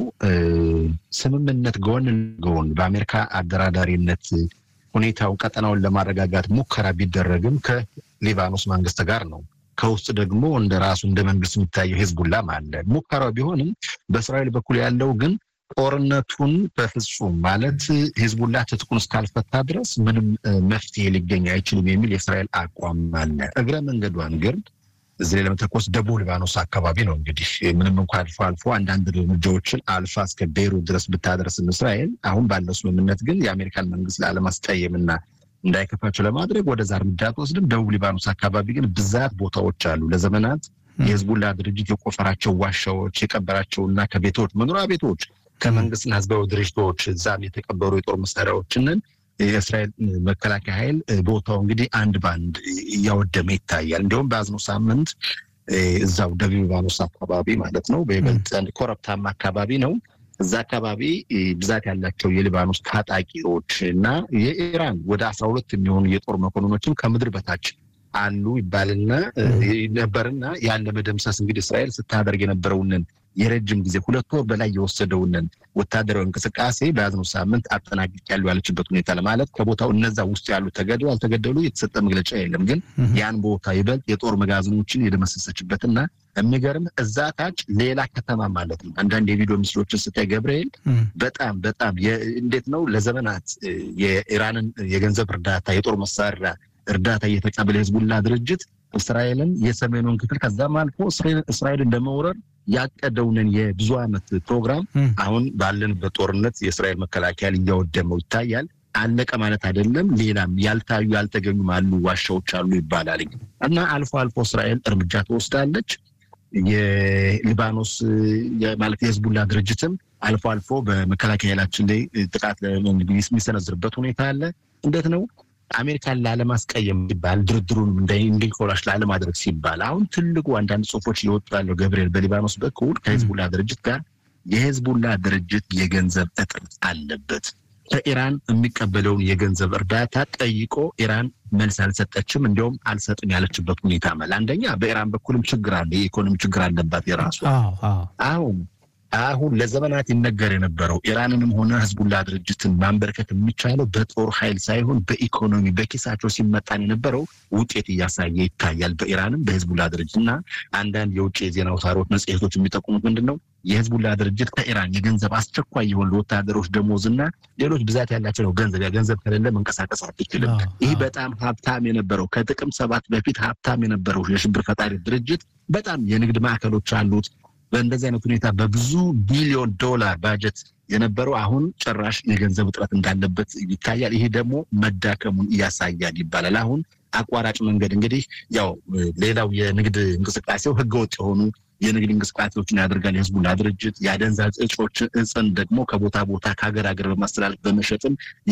ስምምነት ጎን ጎን በአሜሪካ አደራዳሪነት ሁኔታው ቀጠናውን ለማረጋጋት ሙከራ ቢደረግም ከሊባኖስ መንግስት ጋር ነው። ከውስጥ ደግሞ እንደ ራሱ እንደ መንግስት የሚታየው ሂዝቡላም አለ። ሙከራው ቢሆንም በእስራኤል በኩል ያለው ግን ጦርነቱን በፍጹም ማለት ሂዝቡላ ትጥቁን እስካልፈታ ድረስ ምንም መፍትሄ ሊገኝ አይችልም የሚል የእስራኤል አቋም አለ። እግረ መንገዷን ግን እዚህ ላይ ለመተኮስ ደቡብ ሊባኖስ አካባቢ ነው እንግዲህ ምንም እንኳ አልፎ አልፎ አንዳንድ እርምጃዎችን አልፋ እስከ ቤይሩት ድረስ ብታደርስም እስራኤል አሁን ባለው ስምምነት ግን የአሜሪካን መንግስት ላለማስቀየምና እንዳይከፋቸው ለማድረግ ወደዛ እርምጃ ትወስድም። ደቡብ ሊባኖስ አካባቢ ግን ብዛት ቦታዎች አሉ። ለዘመናት የህዝቡላ ድርጅት የቆፈራቸው ዋሻዎች የቀበራቸውና ከቤቶች መኖሪያ ቤቶች ከመንግስትና ህዝባዊ ድርጅቶች እዛም የተቀበሩ የጦር መሳሪያዎችንን የእስራኤል መከላከያ ኃይል ቦታው እንግዲህ አንድ በአንድ እያወደመ ይታያል። እንዲሁም በያዝነው ሳምንት እዛው ደቡብ ሊባኖስ አካባቢ ማለት ነው፣ በይበልጥ ኮረብታማ አካባቢ ነው። እዛ አካባቢ ብዛት ያላቸው የሊባኖስ ታጣቂዎች እና የኢራን ወደ አስራ ሁለት የሚሆኑ የጦር መኮንኖችም ከምድር በታች አሉ ይባልና ነበርና ያን ለመደምሰስ እንግዲህ እስራኤል ስታደርግ የነበረውንን የረጅም ጊዜ ሁለት ወር በላይ የወሰደውንን ወታደራዊ እንቅስቃሴ በያዝነው ሳምንት አጠናቅቄያለሁ ያለችበት ሁኔታ ለማለት ከቦታው እነዛ ውስጥ ያሉ ተገደሉ አልተገደሉ የተሰጠ መግለጫ የለም። ግን ያን ቦታ ይበልጥ የጦር መጋዘኖችን የደመሰሰችበትና የሚገርም እዛ ታች ሌላ ከተማ ማለት ነው። አንዳንድ የቪዲዮ ምስሎችን ስታይ ገብርኤል በጣም በጣም እንዴት ነው ለዘመናት የኢራንን የገንዘብ እርዳታ የጦር መሳሪያ እርዳታ እየተቀበለ የህዝቡላ ድርጅት እስራኤልን የሰሜኑን ክፍል ከዛም አልፎ እስራኤልን ለመውረር ያቀደውንን የብዙ ዓመት ፕሮግራም አሁን ባለንበት ጦርነት የእስራኤል መከላከያ እያወደመው ይታያል። አለቀ ማለት አይደለም። ሌላም ያልታዩ ያልተገኙም አሉ፣ ዋሻዎች አሉ ይባላል እና አልፎ አልፎ እስራኤል እርምጃ ትወስዳለች። የሊባኖስ ማለት የህዝቡላ ድርጅትም አልፎ አልፎ በመከላከያ ኃይላችን ላይ ጥቃት የሚሰነዝርበት ሁኔታ አለ። እንዴት ነው አሜሪካን ላለማስቀየም ሲባል ድርድሩን እንዲንኮላሽ ላለማድረግ ሲባል አሁን ትልቁ አንዳንድ ጽሁፎች እየወጡ ያለው ገብርኤል በሊባኖስ በኩል ከህዝቡላ ድርጅት ጋር የህዝቡላ ድርጅት የገንዘብ እጥረት አለበት። ከኢራን የሚቀበለውን የገንዘብ እርዳታ ጠይቆ ኢራን መልስ አልሰጠችም። እንዲሁም አልሰጥም ያለችበት ሁኔታ መል አንደኛ በኢራን በኩልም ችግር አለ፣ የኢኮኖሚ ችግር አለባት የራሷ አሁን አሁን ለዘመናት ይነገር የነበረው ኢራንንም ሆነ ህዝቡላ ድርጅትን ማንበርከት የሚቻለው በጦር ኃይል ሳይሆን በኢኮኖሚ በኪሳቸው ሲመጣን የነበረው ውጤት እያሳየ ይታያል። በኢራንም በህዝቡላ ድርጅት እና አንዳንድ የውጭ የዜና አውታሮች፣ መጽሔቶች የሚጠቁሙት ምንድን ነው የህዝቡላ ድርጅት ከኢራን የገንዘብ አስቸኳይ የሆኑ ለወታደሮች ደሞዝ እና ሌሎች ብዛት ያላቸው ነው ገንዘብ ያ ገንዘብ ከሌለ መንቀሳቀስ አትችልም። ይህ በጣም ሀብታም የነበረው ከጥቅም ሰባት በፊት ሀብታም የነበረው የሽብር ፈጣሪ ድርጅት በጣም የንግድ ማዕከሎች አሉት። በእንደዚህ አይነት ሁኔታ በብዙ ቢሊዮን ዶላር ባጀት የነበረው አሁን ጭራሽ የገንዘብ እጥረት እንዳለበት ይታያል። ይሄ ደግሞ መዳከሙን እያሳያል ይባላል። አሁን አቋራጭ መንገድ እንግዲህ ያው ሌላው የንግድ እንቅስቃሴው ህገወጥ የሆኑ የንግድ እንቅስቃሴዎችን ያደርጋል። የህዝቡላ ድርጅት የአደንዛዥ እጾች እጽን ደግሞ ከቦታ ቦታ ከሀገር ሀገር በማስተላለፍ በመሸጥም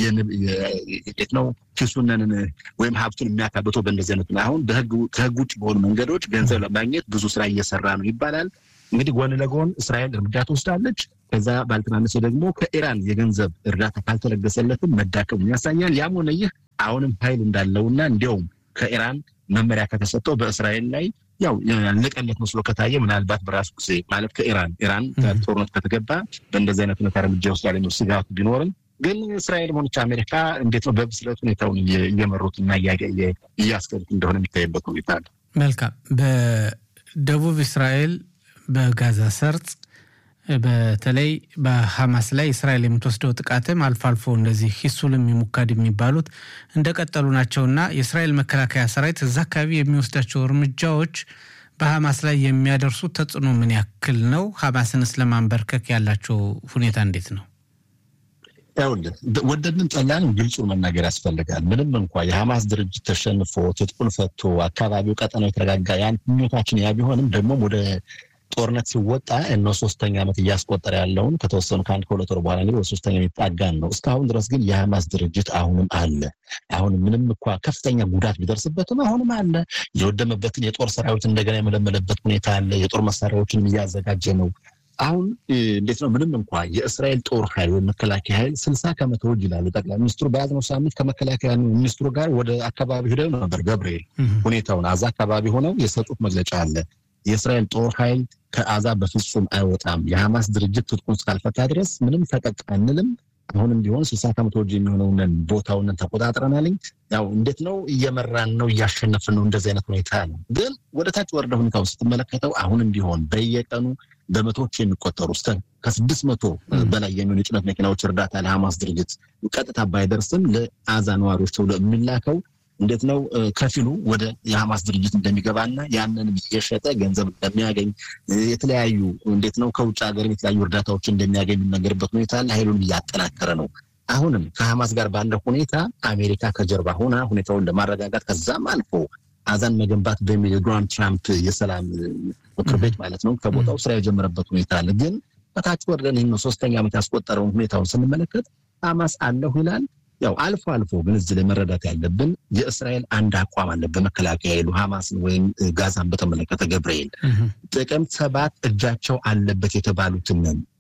የት ነው ኪሱነንን ወይም ሀብቱን የሚያካብተው በእንደዚህ አይነት አሁን ከህግ ውጭ በሆኑ መንገዶች ገንዘብ ለማግኘት ብዙ ስራ እየሰራ ነው ይባላል። እንግዲህ ጎን ለጎን እስራኤል እርምጃ ትወስዳለች። ከዛ ባልተናነሰ ደግሞ ከኢራን የገንዘብ እርዳታ ካልተለገሰለትም መዳከሙን ያሳያል። ያም ሆነ ይህ አሁንም ኃይል እንዳለውና እንዲያውም ከኢራን መመሪያ ከተሰጠው በእስራኤል ላይ ያው ያለቀለት መስሎ ከታየ ምናልባት በራሱ ጊዜ ማለት ከኢራን ኢራን ጦርነት ከተገባ በእንደዚህ አይነት ሁኔታ እርምጃ ይወስዳል የሚል ስጋቱ ቢኖርም ግን እስራኤል ሆነች አሜሪካ እንዴት ነው በብስለት ሁኔታውን እየመሩትና እያስገዱት እንደሆነ የሚታይበት ሁኔታ አለ። መልካም። በደቡብ እስራኤል በጋዛ ሰርጥ በተለይ በሐማስ ላይ እስራኤል የምትወስደው ጥቃትም አልፎ አልፎ እንደዚህ ሂሱልም የሙካድ የሚባሉት እንደቀጠሉ ናቸውና የእስራኤል መከላከያ ሰራዊት እዛ አካባቢ የሚወስዳቸው እርምጃዎች በሐማስ ላይ የሚያደርሱት ተጽዕኖ ምን ያክል ነው? ሐማስንስ ለማንበርከክ ያላቸው ሁኔታ እንዴት ነው? ይኸውልህ ወደድንም ጠላንም ግልጹን መናገር ያስፈልጋል። ምንም እንኳ የሐማስ ድርጅት ተሸንፎ ትጥቁን ፈቶ አካባቢው ቀጠናው የተረጋጋ ያን ምኞታችን ያ ቢሆንም ደግሞም ወደ ጦርነት ሲወጣ እነ ሶስተኛ ዓመት እያስቆጠረ ያለውን ከተወሰኑ ከአንድ ከሁለት ወር በኋላ እንግዲህ ወደ ሶስተኛ የሚጣጋን ነው። እስካሁን ድረስ ግን የሐማስ ድርጅት አሁንም አለ። አሁን ምንም እንኳ ከፍተኛ ጉዳት ቢደርስበትም አሁንም አለ። የወደመበትን የጦር ሰራዊት እንደገና የመለመለበት ሁኔታ አለ። የጦር መሳሪያዎችንም እያዘጋጀ ነው። አሁን እንዴት ነው? ምንም እንኳ የእስራኤል ጦር ኃይል ወይም መከላከያ ኃይል ስልሳ ከመቶ ይላሉ ጠቅላይ ሚኒስትሩ በያዝነው ሳምንት ከመከላከያ ሚኒስትሩ ጋር ወደ አካባቢ ሄደው ነበር። ገብርኤል ሁኔታውን አዛ አካባቢ ሆነው የሰጡት መግለጫ አለ። የእስራኤል ጦር ኃይል ከአዛ በፍጹም አይወጣም። የሐማስ ድርጅት ትጥቁን እስካልፈታ ድረስ ምንም ፈቀቅ አንልም። አሁንም ቢሆን ስልሳ ከመቶ የሚሆነውን ቦታውን ተቆጣጥረናልኝ። ያው እንዴት ነው እየመራን ነው እያሸነፍን ነው። እንደዚህ አይነት ሁኔታ ነው። ግን ወደ ታች ወርደ ሁኔታውን ስትመለከተው አሁንም ቢሆን በየቀኑ በመቶዎች የሚቆጠሩ እስከ ከስድስት መቶ በላይ የሚሆኑ የጭነት መኪናዎች እርዳታ ለሐማስ ድርጅት ቀጥታ ባይደርስም ለአዛ ነዋሪዎች ተብሎ የሚላከው እንዴት ነው ከፊሉ ወደ የሐማስ ድርጅት እንደሚገባና ያንን የሸጠ ገንዘብ እንደሚያገኝ የተለያዩ እንዴት ነው ከውጭ ሀገር የተለያዩ እርዳታዎች እንደሚያገኝ የሚነገርበት ሁኔታ አለ። ኃይሉን እያጠናከረ ነው። አሁንም ከሐማስ ጋር ባለ ሁኔታ አሜሪካ ከጀርባ ሆና ሁኔታውን ለማረጋጋት ከዛም አልፎ አዛን መገንባት በሚል የዶናልድ ትራምፕ የሰላም ምክር ቤት ማለት ነው ከቦታው ስራ የጀመረበት ሁኔታ አለ። ግን በታች ወርደን ይህን ሶስተኛ ዓመት ያስቆጠረውን ሁኔታውን ስንመለከት ሐማስ አለሁ ይላል። ያው አልፎ አልፎ ግን እዚህ ላይ መረዳት ያለብን የእስራኤል አንድ አቋም አለ። በመከላከያ ኃይሉ ሐማስን ወይም ጋዛን በተመለከተ ገብርኤል ጥቅምት ሰባት እጃቸው አለበት የተባሉትን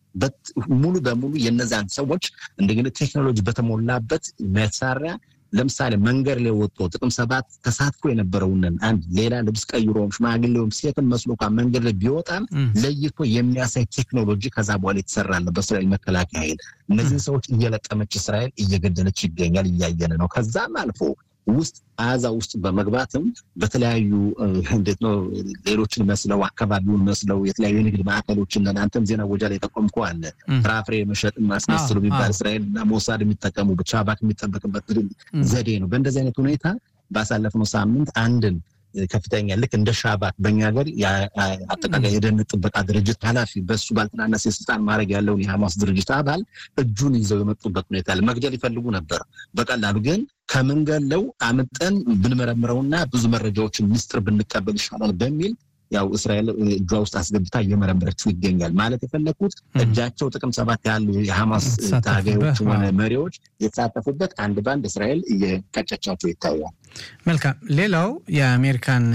ሙሉ በሙሉ የነዛን ሰዎች እንደግን ቴክኖሎጂ በተሞላበት መሳሪያ ለምሳሌ መንገድ ላይ ወጥቶ ጥቅም ሰባት ተሳትፎ የነበረውንን አንድ ሌላ ልብስ ቀይሮም ሽማግሌውም ሴትን መስሎ እንኳን መንገድ ላይ ቢወጣም ለይቶ የሚያሳይ ቴክኖሎጂ ከዛ በኋላ የተሰራለ በእስራኤል መከላከያ ኃይል እነዚህን ሰዎች እየለቀመች እስራኤል እየገደለች ይገኛል። እያየን ነው። ከዛም አልፎ ውስጥ አዛ ውስጥ በመግባትም በተለያዩ እንዴት ነው ሌሎችን መስለው አካባቢውን መስለው የተለያዩ የንግድ ማዕከሎችን አንተም ዜና ወጃ ላይ ጠቆምከው አለ ፍራፍሬ መሸጥ ማስመስሉ የሚባል እስራኤል እና ሞሳድ የሚጠቀሙ ብቻ ባክ የሚጠበቅበት ዘዴ ነው። በእንደዚህ አይነት ሁኔታ ባሳለፍነው ሳምንት አንድን ከፍተኛ ልክ እንደ ሻባት በእኛ ሀገር አጠቃላይ የደህንነት ጥበቃ ድርጅት ኃላፊ በሱ ባልተናነሰ የስልጣን ማድረግ ያለውን የሐማስ ድርጅት አባል እጁን ይዘው የመጡበት ሁኔታ መግደል ይፈልጉ ነበር። በቀላሉ ግን ከምንገለው አምጠን ብንመረምረውና ብዙ መረጃዎችን ምስጢር ብንቀበል ይሻላል በሚል ያው እስራኤል እጇ ውስጥ አስገብታ እየመረመረችው ይገኛል። ማለት የፈለግኩት እጃቸው ጥቅም ሰባት ያሉ የሐማስ ታጋዮች ሆነ መሪዎች የተሳተፉበት አንድ ባንድ እስራኤል እየቀጨቻቸው ይታያል። መልካም። ሌላው የአሜሪካን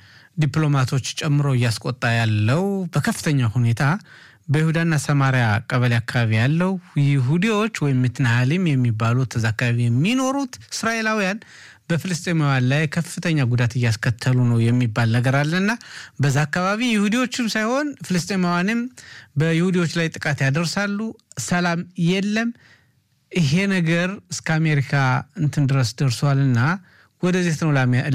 ዲፕሎማቶች ጨምሮ እያስቆጣ ያለው በከፍተኛ ሁኔታ በይሁዳና ሰማሪያ ቀበሌ አካባቢ ያለው ይሁዲዎች ወይም ምትናሃሊም የሚባሉት እዛ አካባቢ የሚኖሩት እስራኤላውያን በፍልስጤማውያን ላይ ከፍተኛ ጉዳት እያስከተሉ ነው የሚባል ነገር አለና በዛ አካባቢ ይሁዲዎችም ሳይሆን ፍልስጤማውያንም በይሁዲዎች ላይ ጥቃት ያደርሳሉ። ሰላም የለም። ይሄ ነገር እስከ አሜሪካ እንትን ድረስ ደርሷልና ወደዚህ ነው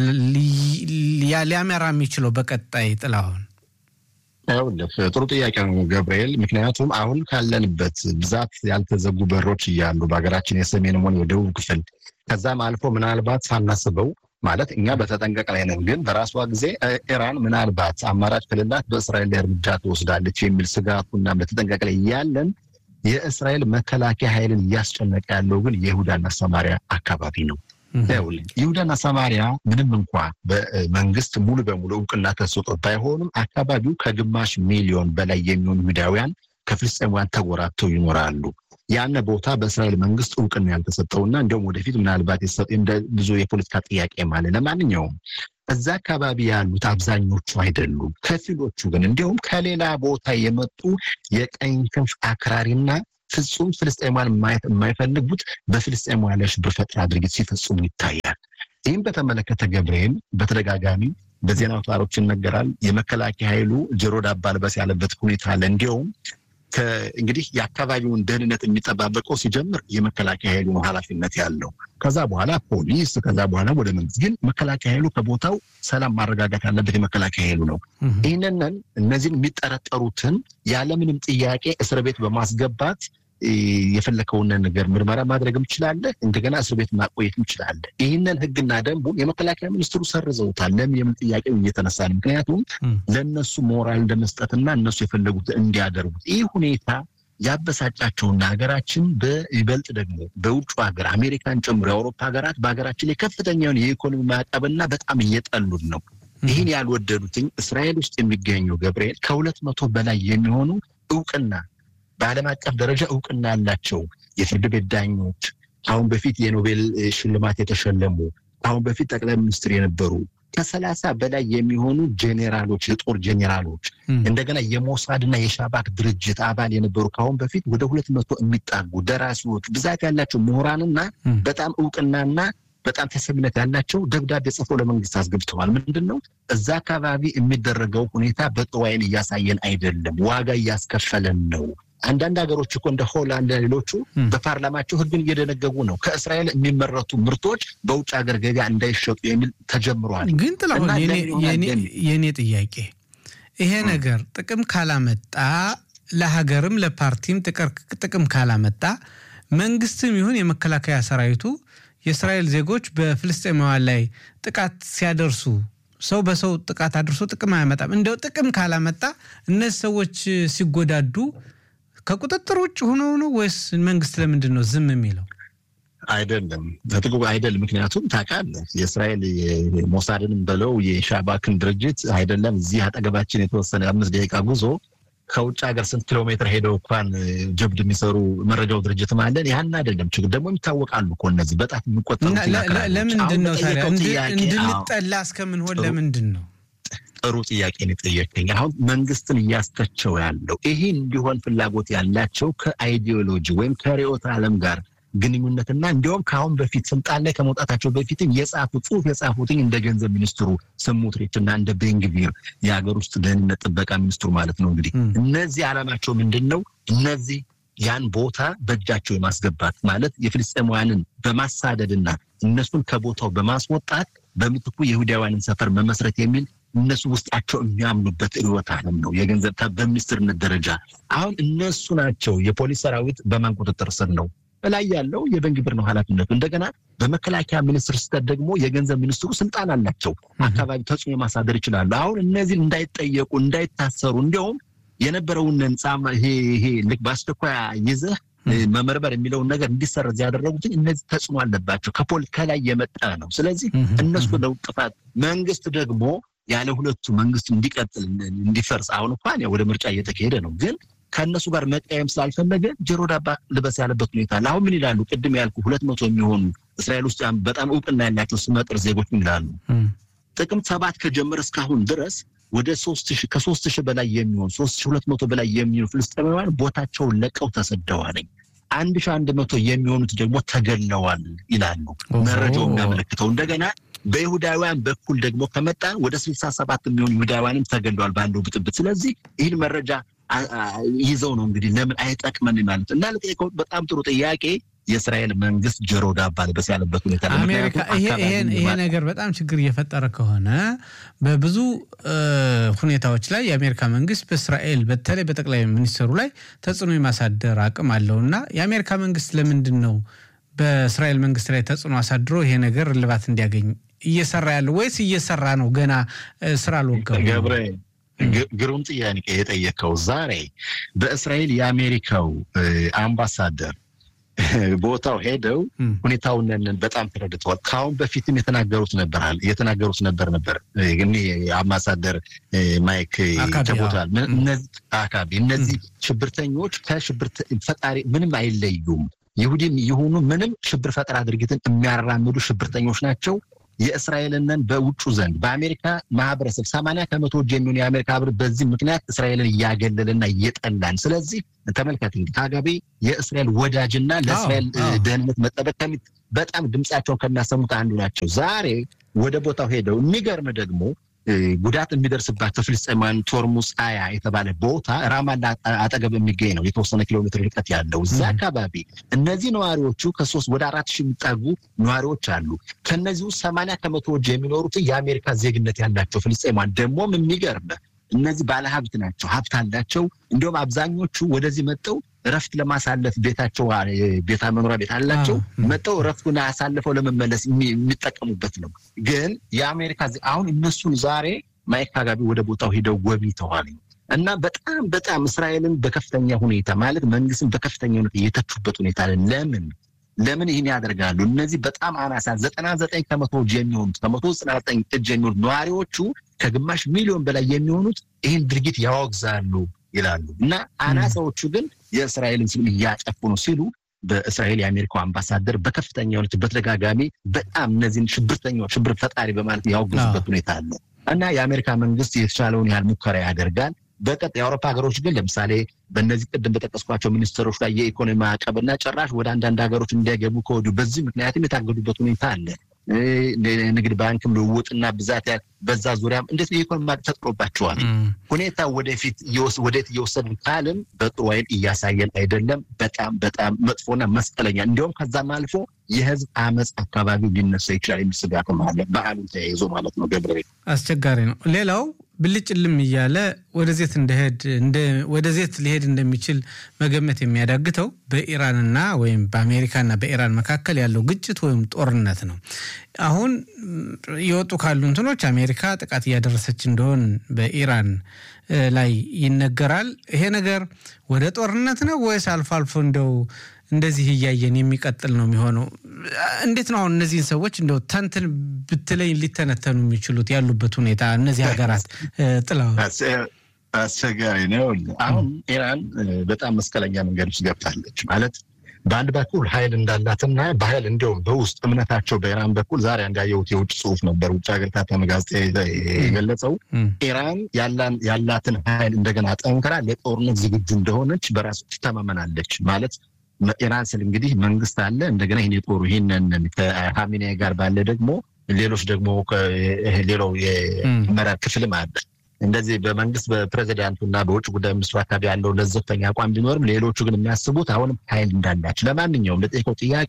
ሊያመራ የሚችለው በቀጣይ ጥላውን ይኸውልህ ጥሩ ጥያቄ ነው ገብርኤል። ምክንያቱም አሁን ካለንበት ብዛት ያልተዘጉ በሮች እያሉ በሀገራችን የሰሜንም ሆነ የደቡብ ክፍል ከዛም አልፎ ምናልባት ሳናስበው ማለት እኛ በተጠንቀቅ ላይ ነን፣ ግን በራሷ ጊዜ ኢራን ምናልባት አማራጭ ክልላት በእስራኤል ላይ እርምጃ ትወስዳለች የሚል ስጋቱና በተጠንቀቅ ላይ እያለን የእስራኤል መከላከያ ኃይልን እያስጨነቀ ያለው ግን የይሁዳና ሰማሪያ አካባቢ ነው። ይሁዳና ሰማሪያ ምንም እንኳ በመንግስት ሙሉ በሙሉ እውቅና ተሰጥቶት ባይሆንም አካባቢው ከግማሽ ሚሊዮን በላይ የሚሆኑ ይሁዳውያን ከፍልስጤማውያን ተጎራብተው ይኖራሉ። ያነ ቦታ በእስራኤል መንግስት እውቅና ያልተሰጠውና እንዲሁም ወደፊት ምናልባት እንደ ብዙ የፖለቲካ ጥያቄ ማለት ለማንኛውም እዛ አካባቢ ያሉት አብዛኞቹ አይደሉም። ከፊሎቹ ግን እንዲሁም ከሌላ ቦታ የመጡ የቀኝ ክንፍ አክራሪና ፍጹም ፍልስጤማን ማየት የማይፈልጉት በፍልስጤማውያን ላይ ሽብር ፈጠራ ድርጊት ሲፈጽሙ ይታያል። ይህም በተመለከተ ገብርኤል በተደጋጋሚ በዜና አውታሮች ይነገራል። የመከላከያ ኃይሉ ጆሮ ዳባ ልበስ ያለበት ሁኔታ አለ። እንዲሁም እንግዲህ የአካባቢውን ደህንነት የሚጠባበቀው ሲጀምር የመከላከያ ኃይሉ ነው ኃላፊነት ያለው። ከዛ በኋላ ፖሊስ፣ ከዛ በኋላ ወደ መንግስት። ግን መከላከያ ኃይሉ ከቦታው ሰላም ማረጋጋት ያለበት የመከላከያ ኃይሉ ነው። ይህንን እነዚህን የሚጠረጠሩትን ያለምንም ጥያቄ እስር ቤት በማስገባት የፈለከውን ነገር ምርመራ ማድረግም ትችላለህ። እንደገና እስር ቤት ማቆየትም ትችላለህ። ይህንን ህግና ደንቡን የመከላከያ ሚኒስትሩ ሰርዘውታል። ለምን የምን ጥያቄው እየተነሳ ነው። ምክንያቱም ለእነሱ ሞራል እንደመስጠትና እነሱ የፈለጉት እንዲያደርጉት ይህ ሁኔታ ያበሳጫቸውና ሀገራችን በይበልጥ ደግሞ በውጭ ሀገር አሜሪካን ጨምሮ የአውሮፓ ሀገራት በሀገራችን ላይ ከፍተኛውን የኢኮኖሚ ማዕቀብና በጣም እየጠሉን ነው። ይህን ያልወደዱትኝ እስራኤል ውስጥ የሚገኙ ገብርኤል ከሁለት መቶ በላይ የሚሆኑ እውቅና በዓለም አቀፍ ደረጃ እውቅና ያላቸው የፍርድ ቤት ዳኞች ከአሁን በፊት የኖቤል ሽልማት የተሸለሙ ከአሁን በፊት ጠቅላይ ሚኒስትር የነበሩ ከሰላሳ በላይ የሚሆኑ ጄኔራሎች የጦር ጄኔራሎች እንደገና የሞሳድና የሻባክ ድርጅት አባል የነበሩ ከአሁን በፊት ወደ ሁለት መቶ የሚጣጉ ደራሲዎች ብዛት ያላቸው ምሁራንና በጣም እውቅናና በጣም ተሰሚነት ያላቸው ደብዳቤ ጽፈው ለመንግስት አስገብተዋል። ምንድን ነው እዛ አካባቢ የሚደረገው ሁኔታ በጥሩ ዓይን እያሳየን አይደለም፣ ዋጋ እያስከፈለን ነው። አንዳንድ ሀገሮች እኮ እንደ ሆላንድ ሌሎቹ በፓርላማቸው ሕግን እየደነገጉ ነው። ከእስራኤል የሚመረቱ ምርቶች በውጭ ሀገር ገበያ እንዳይሸጡ የሚል ተጀምሯል። ግን ጥላሁን የኔ ጥያቄ ይሄ ነገር ጥቅም ካላመጣ ለሀገርም ለፓርቲም ጥቅም ካላመጣ መንግስትም ይሁን የመከላከያ ሰራዊቱ የእስራኤል ዜጎች በፍልስጤማውያን ላይ ጥቃት ሲያደርሱ ሰው በሰው ጥቃት አድርሶ ጥቅም አያመጣም። እንደው ጥቅም ካላመጣ እነዚህ ሰዎች ሲጎዳዱ ከቁጥጥር ውጭ ሆነው ነው ወይስ መንግስት ለምንድን ነው ዝም የሚለው? አይደለም ተጥቁ አይደለም። ምክንያቱም ታውቃለህ የእስራኤል ሞሳድንም በለው የሻባክን ድርጅት አይደለም እዚህ አጠገባችን የተወሰነ አምስት ደቂቃ ጉዞ ከውጭ ሀገር ስንት ኪሎ ሜትር ሄደው እንኳን ጀብድ የሚሰሩ መረጃው ድርጅት ማለን ያን አይደለም ችግር ደግሞ ይታወቃሉ እኮ እነዚህ በጣም የሚቆጠሩ ለምንድን ነው ታዲያ እንድንጠላ እስከምንሆን ለምንድን ነው? ጥሩ ጥያቄ ነው የጠየቀኝ። አሁን መንግስትን እያስተቸው ያለው ይሄ እንዲሆን ፍላጎት ያላቸው ከአይዲዮሎጂ ወይም ከርዕዮተ ዓለም ጋር ግንኙነትና እንዲሁም ከአሁን በፊት ስልጣን ላይ ከመውጣታቸው በፊትም የጻፉ ጽሁፍ የጻፉትኝ እንደ ገንዘብ ሚኒስትሩ ስሞትሪች እና እንደ ቤንግቪር የሀገር ውስጥ ደህንነት ጥበቃ ሚኒስትሩ ማለት ነው። እንግዲህ እነዚህ ዓላማቸው ምንድን ነው? እነዚህ ያን ቦታ በእጃቸው የማስገባት ማለት የፍልስጤማውያንን በማሳደድና እነሱን ከቦታው በማስወጣት በምትኩ የይሁዳውያንን ሰፈር መመስረት የሚል እነሱ ውስጣቸው የሚያምኑበት ርዕዮተ ዓለም ነው። የገንዘብ በሚኒስትርነት ደረጃ አሁን እነሱ ናቸው። የፖሊስ ሰራዊት በማን ቁጥጥር ስር ነው? ላይ ያለው የቤንግቪር ነው ኃላፊነቱ። እንደገና በመከላከያ ሚኒስትር ስተት ደግሞ የገንዘብ ሚኒስትሩ ስልጣን አላቸው። አካባቢ ተጽዕኖ ማሳደር ይችላሉ። አሁን እነዚህን እንዳይጠየቁ እንዳይታሰሩ፣ እንዲያውም የነበረውን ህንፃ ይሄ ይሄ ልክ በአስቸኳይ ይዘህ መመርመር የሚለውን ነገር እንዲሰረዝ ያደረጉትን እነዚህ ተጽዕኖ አለባቸው። ከፖል ከላይ የመጣ ነው። ስለዚህ እነሱ ነው ጥፋት። መንግስት ደግሞ ያለ ሁለቱ መንግስት እንዲቀጥል እንዲፈርስ አሁን እንኳን ወደ ምርጫ እየተካሄደ ነው ግን ከእነሱ ጋር መቀየም ስላልፈለገ ጆሮ ዳባ ልበስ ያለበት ሁኔታ አለ። አሁን ምን ይላሉ? ቅድም ያልኩ ሁለት መቶ የሚሆኑ እስራኤል ውስጥ በጣም እውቅና ያላቸው ስመጥር ዜጎች ምን ይላሉ? ጥቅምት ሰባት ከጀመረ እስካሁን ድረስ ወደ ሶስት ሺህ ከሶስት ሺህ በላይ የሚሆኑ ሶስት ሺህ ሁለት መቶ በላይ የሚሆኑ ፍልስጤማውያን ቦታቸውን ለቀው ተሰደዋል። አንድ ሺህ አንድ መቶ የሚሆኑት ደግሞ ተገለዋል ይላሉ መረጃው የሚያመለክተው እንደገና በይሁዳውያን በኩል ደግሞ ከመጣን ወደ ስልሳ ሰባት የሚሆኑ ይሁዳውያንም ተገለዋል ባለው ብጥብጥ። ስለዚህ ይህን መረጃ ይዘው ነው እንግዲህ ለምን አይጠቅመን ማለት እና ለጠየቀው በጣም ጥሩ ጥያቄ የእስራኤል መንግስት ጆሮ ዳባ ልበስ ያለበት ሁኔታ አሜሪካ ይሄ ነገር በጣም ችግር እየፈጠረ ከሆነ በብዙ ሁኔታዎች ላይ የአሜሪካ መንግስት በእስራኤል በተለይ በጠቅላይ ሚኒስትሩ ላይ ተጽዕኖ የማሳደር አቅም አለው እና የአሜሪካ መንግስት ለምንድን ነው በእስራኤል መንግስት ላይ ተጽዕኖ አሳድሮ ይሄ ነገር እልባት እንዲያገኝ እየሰራ ያለው ወይስ እየሰራ ነው ገና ስራ አልወገም? ግሩም ጥያቄ የጠየቀው ዛሬ በእስራኤል የአሜሪካው አምባሳደር ቦታው ሄደው ሁኔታውን በጣም ተረድተዋል። ከአሁን በፊትም የተናገሩት ነበር የተናገሩት ነበር ነበር አምባሳደር ማይክ ተቦታል አካባቢ እነዚህ ሽብርተኞች ከሽብር ፈጣሪ ምንም አይለዩም። ይሁዲም የሆኑ ምንም ሽብር ፈጠራ ድርጊትን የሚያራምዱ ሽብርተኞች ናቸው። የእስራኤልንን በውጩ ዘንድ በአሜሪካ ማህበረሰብ ሰማንያ ከመቶዎች የሚሆኑ የአሜሪካ ህብር በዚህ ምክንያት እስራኤልን እያገለልና እየጠላን። ስለዚህ ተመልከት እንግዲህ ከአጋቢ የእስራኤል ወዳጅና ለእስራኤል ደህንነት መጠበቅ በጣም ድምፃቸውን ከሚያሰሙት አንዱ ናቸው። ዛሬ ወደ ቦታው ሄደው የሚገርም ደግሞ ጉዳት የሚደርስባቸው ፍልስጤማውያን ቶርሙስ አያ የተባለ ቦታ ራማላ አጠገብ የሚገኝ ነው። የተወሰነ ኪሎ ሜትር ርቀት ያለው እዛ አካባቢ እነዚህ ነዋሪዎቹ ከሶስት ወደ አራት ሺህ የሚጠጉ ነዋሪዎች አሉ። ከእነዚህ ውስጥ ሰማንያ ከመቶዎች የሚኖሩት የአሜሪካ ዜግነት ያላቸው ፍልስጤማውያን ደግሞም የሚገርም እነዚህ ባለሀብት ናቸው፣ ሀብት አላቸው። እንዲሁም አብዛኞቹ ወደዚህ መጠው እረፍት ለማሳለፍ ቤታቸው ቤታ መኖሪያ ቤት አላቸው። መጠው እረፍቱን አሳልፈው ለመመለስ የሚጠቀሙበት ነው። ግን የአሜሪካ አሁን እነሱን ዛሬ ማይክ አጋቢ ወደ ቦታው ሄደው ጎብኝተዋል እና በጣም በጣም እስራኤልን በከፍተኛ ሁኔታ ማለት መንግስትን በከፍተኛ ሁኔታ የተቹበት ሁኔታ ለምን ለምን ይህን ያደርጋሉ? እነዚህ በጣም አናሳ ዘጠና ዘጠኝ ከመቶ የሚሆኑት ከመቶ ዘጠና ዘጠኝ እጅ የሚሆኑት ነዋሪዎቹ ከግማሽ ሚሊዮን በላይ የሚሆኑት ይህን ድርጊት ያወግዛሉ ይላሉ እና አናሳዎቹ ግን የእስራኤልን ስም እያጠፉ ነው ሲሉ በእስራኤል የአሜሪካው አምባሳደር በከፍተኛ ሁኔታ በተደጋጋሚ በጣም እነዚህን ሽብርተኛው ሽብር ፈጣሪ በማለት ያወግዙበት ሁኔታ አለ እና የአሜሪካ መንግስት የተቻለውን ያህል ሙከራ ያደርጋል። በቀጥ የአውሮፓ ሀገሮች ግን ለምሳሌ በእነዚህ ቅድም በጠቀስኳቸው ሚኒስትሮች ላይ የኢኮኖሚ ማዕቀብ እና ጭራሽ ወደ አንዳንድ ሀገሮች እንዳይገቡ ከወዲሁ በዚህ ምክንያትም የታገዱበት ሁኔታ አለ። ንግድ ባንክም ልውውጥና ብዛት በዛ ዙሪያም እንዴት የኢኮኖሚ ማዕቀብ ተጥሎባቸዋል። ሁኔታ ወደፊት ወዴት እየወሰድን ካልን በጥሩ አይን እያሳየን አይደለም። በጣም በጣም መጥፎና መስቀለኛ እንዲሁም ከዛም አልፎ የህዝብ አመፅ አካባቢ ሊነሳ ይችላል የሚል ስጋትም አለ። በዓሉን ተያይዞ ማለት ነው። ገብረ አስቸጋሪ ነው። ሌላው ብልጭልም እያለ ወደ ዜት እንደሄድ ወደ ዜት ሊሄድ እንደሚችል መገመት የሚያዳግተው በኢራንና ወይም በአሜሪካና በኢራን መካከል ያለው ግጭት ወይም ጦርነት ነው። አሁን የወጡ ካሉ እንትኖች አሜሪካ ጥቃት እያደረሰች እንደሆን በኢራን ላይ ይነገራል። ይሄ ነገር ወደ ጦርነት ነው ወይስ አልፎ አልፎ እንደው እንደዚህ እያየን የሚቀጥል ነው የሚሆነው? እንዴት ነው አሁን እነዚህን ሰዎች እንደው ተንትን ብትለኝ ሊተነተኑ የሚችሉት ያሉበት ሁኔታ እነዚህ ሀገራት ጥለው አስቸጋሪ ነው። አሁን ኢራን በጣም መስቀለኛ መንገድ ውስጥ ገብታለች ማለት በአንድ በኩል ኃይል እንዳላትና በኃይል እንዲሁም በውስጥ እምነታቸው በኢራን በኩል ዛሬ እንዳየሁት የውጭ ጽሁፍ ነበር ውጭ ሀገር ታተመ ጋዜጣ የገለጸው ኢራን ያላትን ኃይል እንደገና ጠንክራ ለጦርነት ዝግጁ እንደሆነች በራሱ ትተማመናለች ማለት ኢራን ስል እንግዲህ መንግስት አለ እንደገና ይህን የጦሩ ይህንን ከሀሚኔ ጋር ባለ ደግሞ ሌሎች ደግሞ ሌላው የአመራር ክፍልም አለ። እንደዚህ በመንግስት በፕሬዚዳንቱ እና በውጭ ጉዳይ ሚኒስትሩ አካባቢ ያለው ለዘብተኛ አቋም ቢኖርም ሌሎቹ ግን የሚያስቡት አሁንም ኃይል እንዳላቸው። ለማንኛውም ለጠየቀው ጥያቄ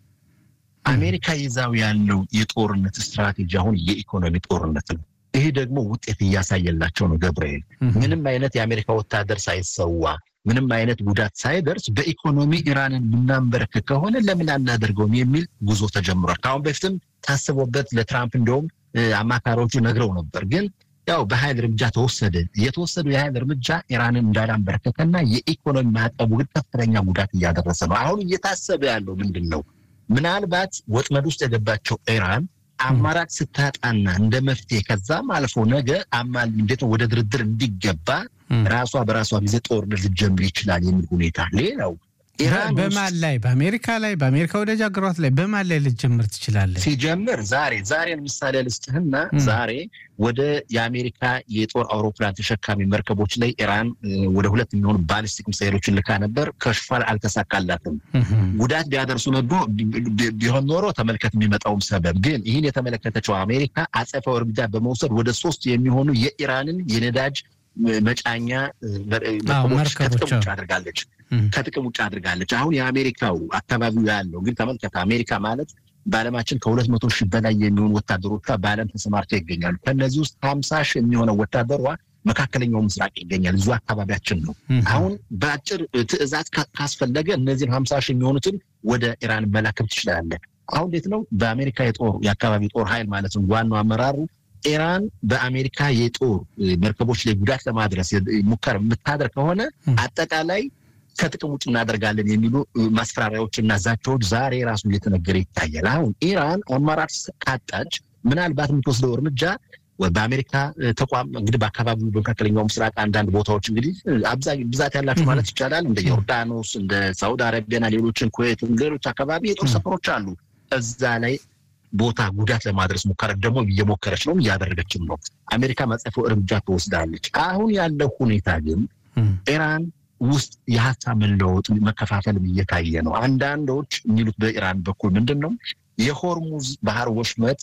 አሜሪካ ይዛው ያለው የጦርነት ስትራቴጂ አሁን የኢኮኖሚ ጦርነት ነው። ይሄ ደግሞ ውጤት እያሳየላቸው ነው። ገብርኤል ምንም አይነት የአሜሪካ ወታደር ሳይሰዋ ምንም አይነት ጉዳት ሳይደርስ በኢኮኖሚ ኢራንን የምናንበረክክ ከሆነ ለምን አናደርገውም የሚል ጉዞ ተጀምሯል። ከአሁን በፊትም ታስቦበት ለትራምፕ እንደውም አማካሪዎቹ ነግረው ነበር። ግን ያው በኃይል እርምጃ ተወሰደ። የተወሰደው የኃይል እርምጃ ኢራንን እንዳላንበረከከና የኢኮኖሚ ማዕቀቡ ግን ከፍተኛ ጉዳት እያደረሰ ነው። አሁን እየታሰበ ያለው ምንድን ነው? ምናልባት ወጥመድ ውስጥ የገባቸው ኢራን አማራጭ ስታጣና እንደ መፍትሄ ከዛም አልፎ ነገ አማል እንዴት ነው ወደ ድርድር እንዲገባ ራሷ በራሷ ጊዜ ጦርነት ልጀምር ይችላል የሚል ሁኔታ ሌላው በማን ላይ በአሜሪካ ላይ በአሜሪካ ወዳጅ ሀገሯት ላይ በማን ላይ ልጀምር ትችላለህ? ሲጀምር ዛሬ ዛሬን ምሳሌ ልስጥህና ዛሬ ወደ የአሜሪካ የጦር አውሮፕላን ተሸካሚ መርከቦች ላይ ኢራን ወደ ሁለት የሚሆኑ ባሊስቲክ ሚሳይሎችን ልካ ነበር። ከሽፏል፣ አልተሳካላትም። ጉዳት ቢያደርሱ ነዶ ቢሆን ኖሮ ተመልከት የሚመጣውም ሰበብ ግን ይህን የተመለከተችው አሜሪካ አጸፋው እርምጃ በመውሰድ ወደ ሶስት የሚሆኑ የኢራንን የነዳጅ መጫኛ መርከቦች ከጥቅም ውጭ አድርጋለች ከጥቅም ውጭ አድርጋለች። አሁን የአሜሪካው አካባቢው ያለው እንግዲህ ተመልከተ። አሜሪካ ማለት በዓለማችን ከሁለት መቶ ሺህ በላይ የሚሆኑ ወታደሮቿ በዓለም ተሰማርተው ይገኛሉ። ከእነዚህ ውስጥ ሀምሳ ሺህ የሚሆነው ወታደሯ መካከለኛው ምስራቅ ይገኛል። እዚሁ አካባቢያችን ነው። አሁን በአጭር ትዕዛዝ ካስፈለገ እነዚህን ሀምሳ ሺህ የሚሆኑትን ወደ ኢራን መላክም ትችላለህ። አሁን እንዴት ነው በአሜሪካ የጦር የአካባቢ ጦር ኃይል ማለት ነው ዋናው አመራሩ ኢራን በአሜሪካ የጦር መርከቦች ላይ ጉዳት ለማድረስ ሙከራ የምታደርግ ከሆነ አጠቃላይ ከጥቅም ውጭ እናደርጋለን የሚሉ ማስፈራሪያዎች እና ዛቻዎች ዛሬ ራሱ እየተነገረ ይታያል። አሁን ኢራን አማራጭ ካጣች ምናልባት የምትወስደው እርምጃ በአሜሪካ ተቋም እንግዲህ በአካባቢው በመካከለኛው ምስራቅ አንዳንድ ቦታዎች እንግዲህ አብዛኛው ብዛት ያላቸው ማለት ይቻላል እንደ ዮርዳኖስ፣ እንደ ሳውዲ አረቢያና ሌሎችን ኩዌት፣ ሌሎች አካባቢ የጦር ሰፈሮች አሉ። እዛ ላይ ቦታ ጉዳት ለማድረስ ሙከራ ደግሞ እየሞከረች ነው፣ እያደረገችም ነው። አሜሪካ መጸፈው እርምጃ ትወስዳለች። አሁን ያለው ሁኔታ ግን ኢራን ውስጥ የሀሳብ መለወጥ መከፋፈልም እየታየ ነው። አንዳንዶች የሚሉት በኢራን በኩል ምንድን ነው የሆርሙዝ ባህር ወሽመጥ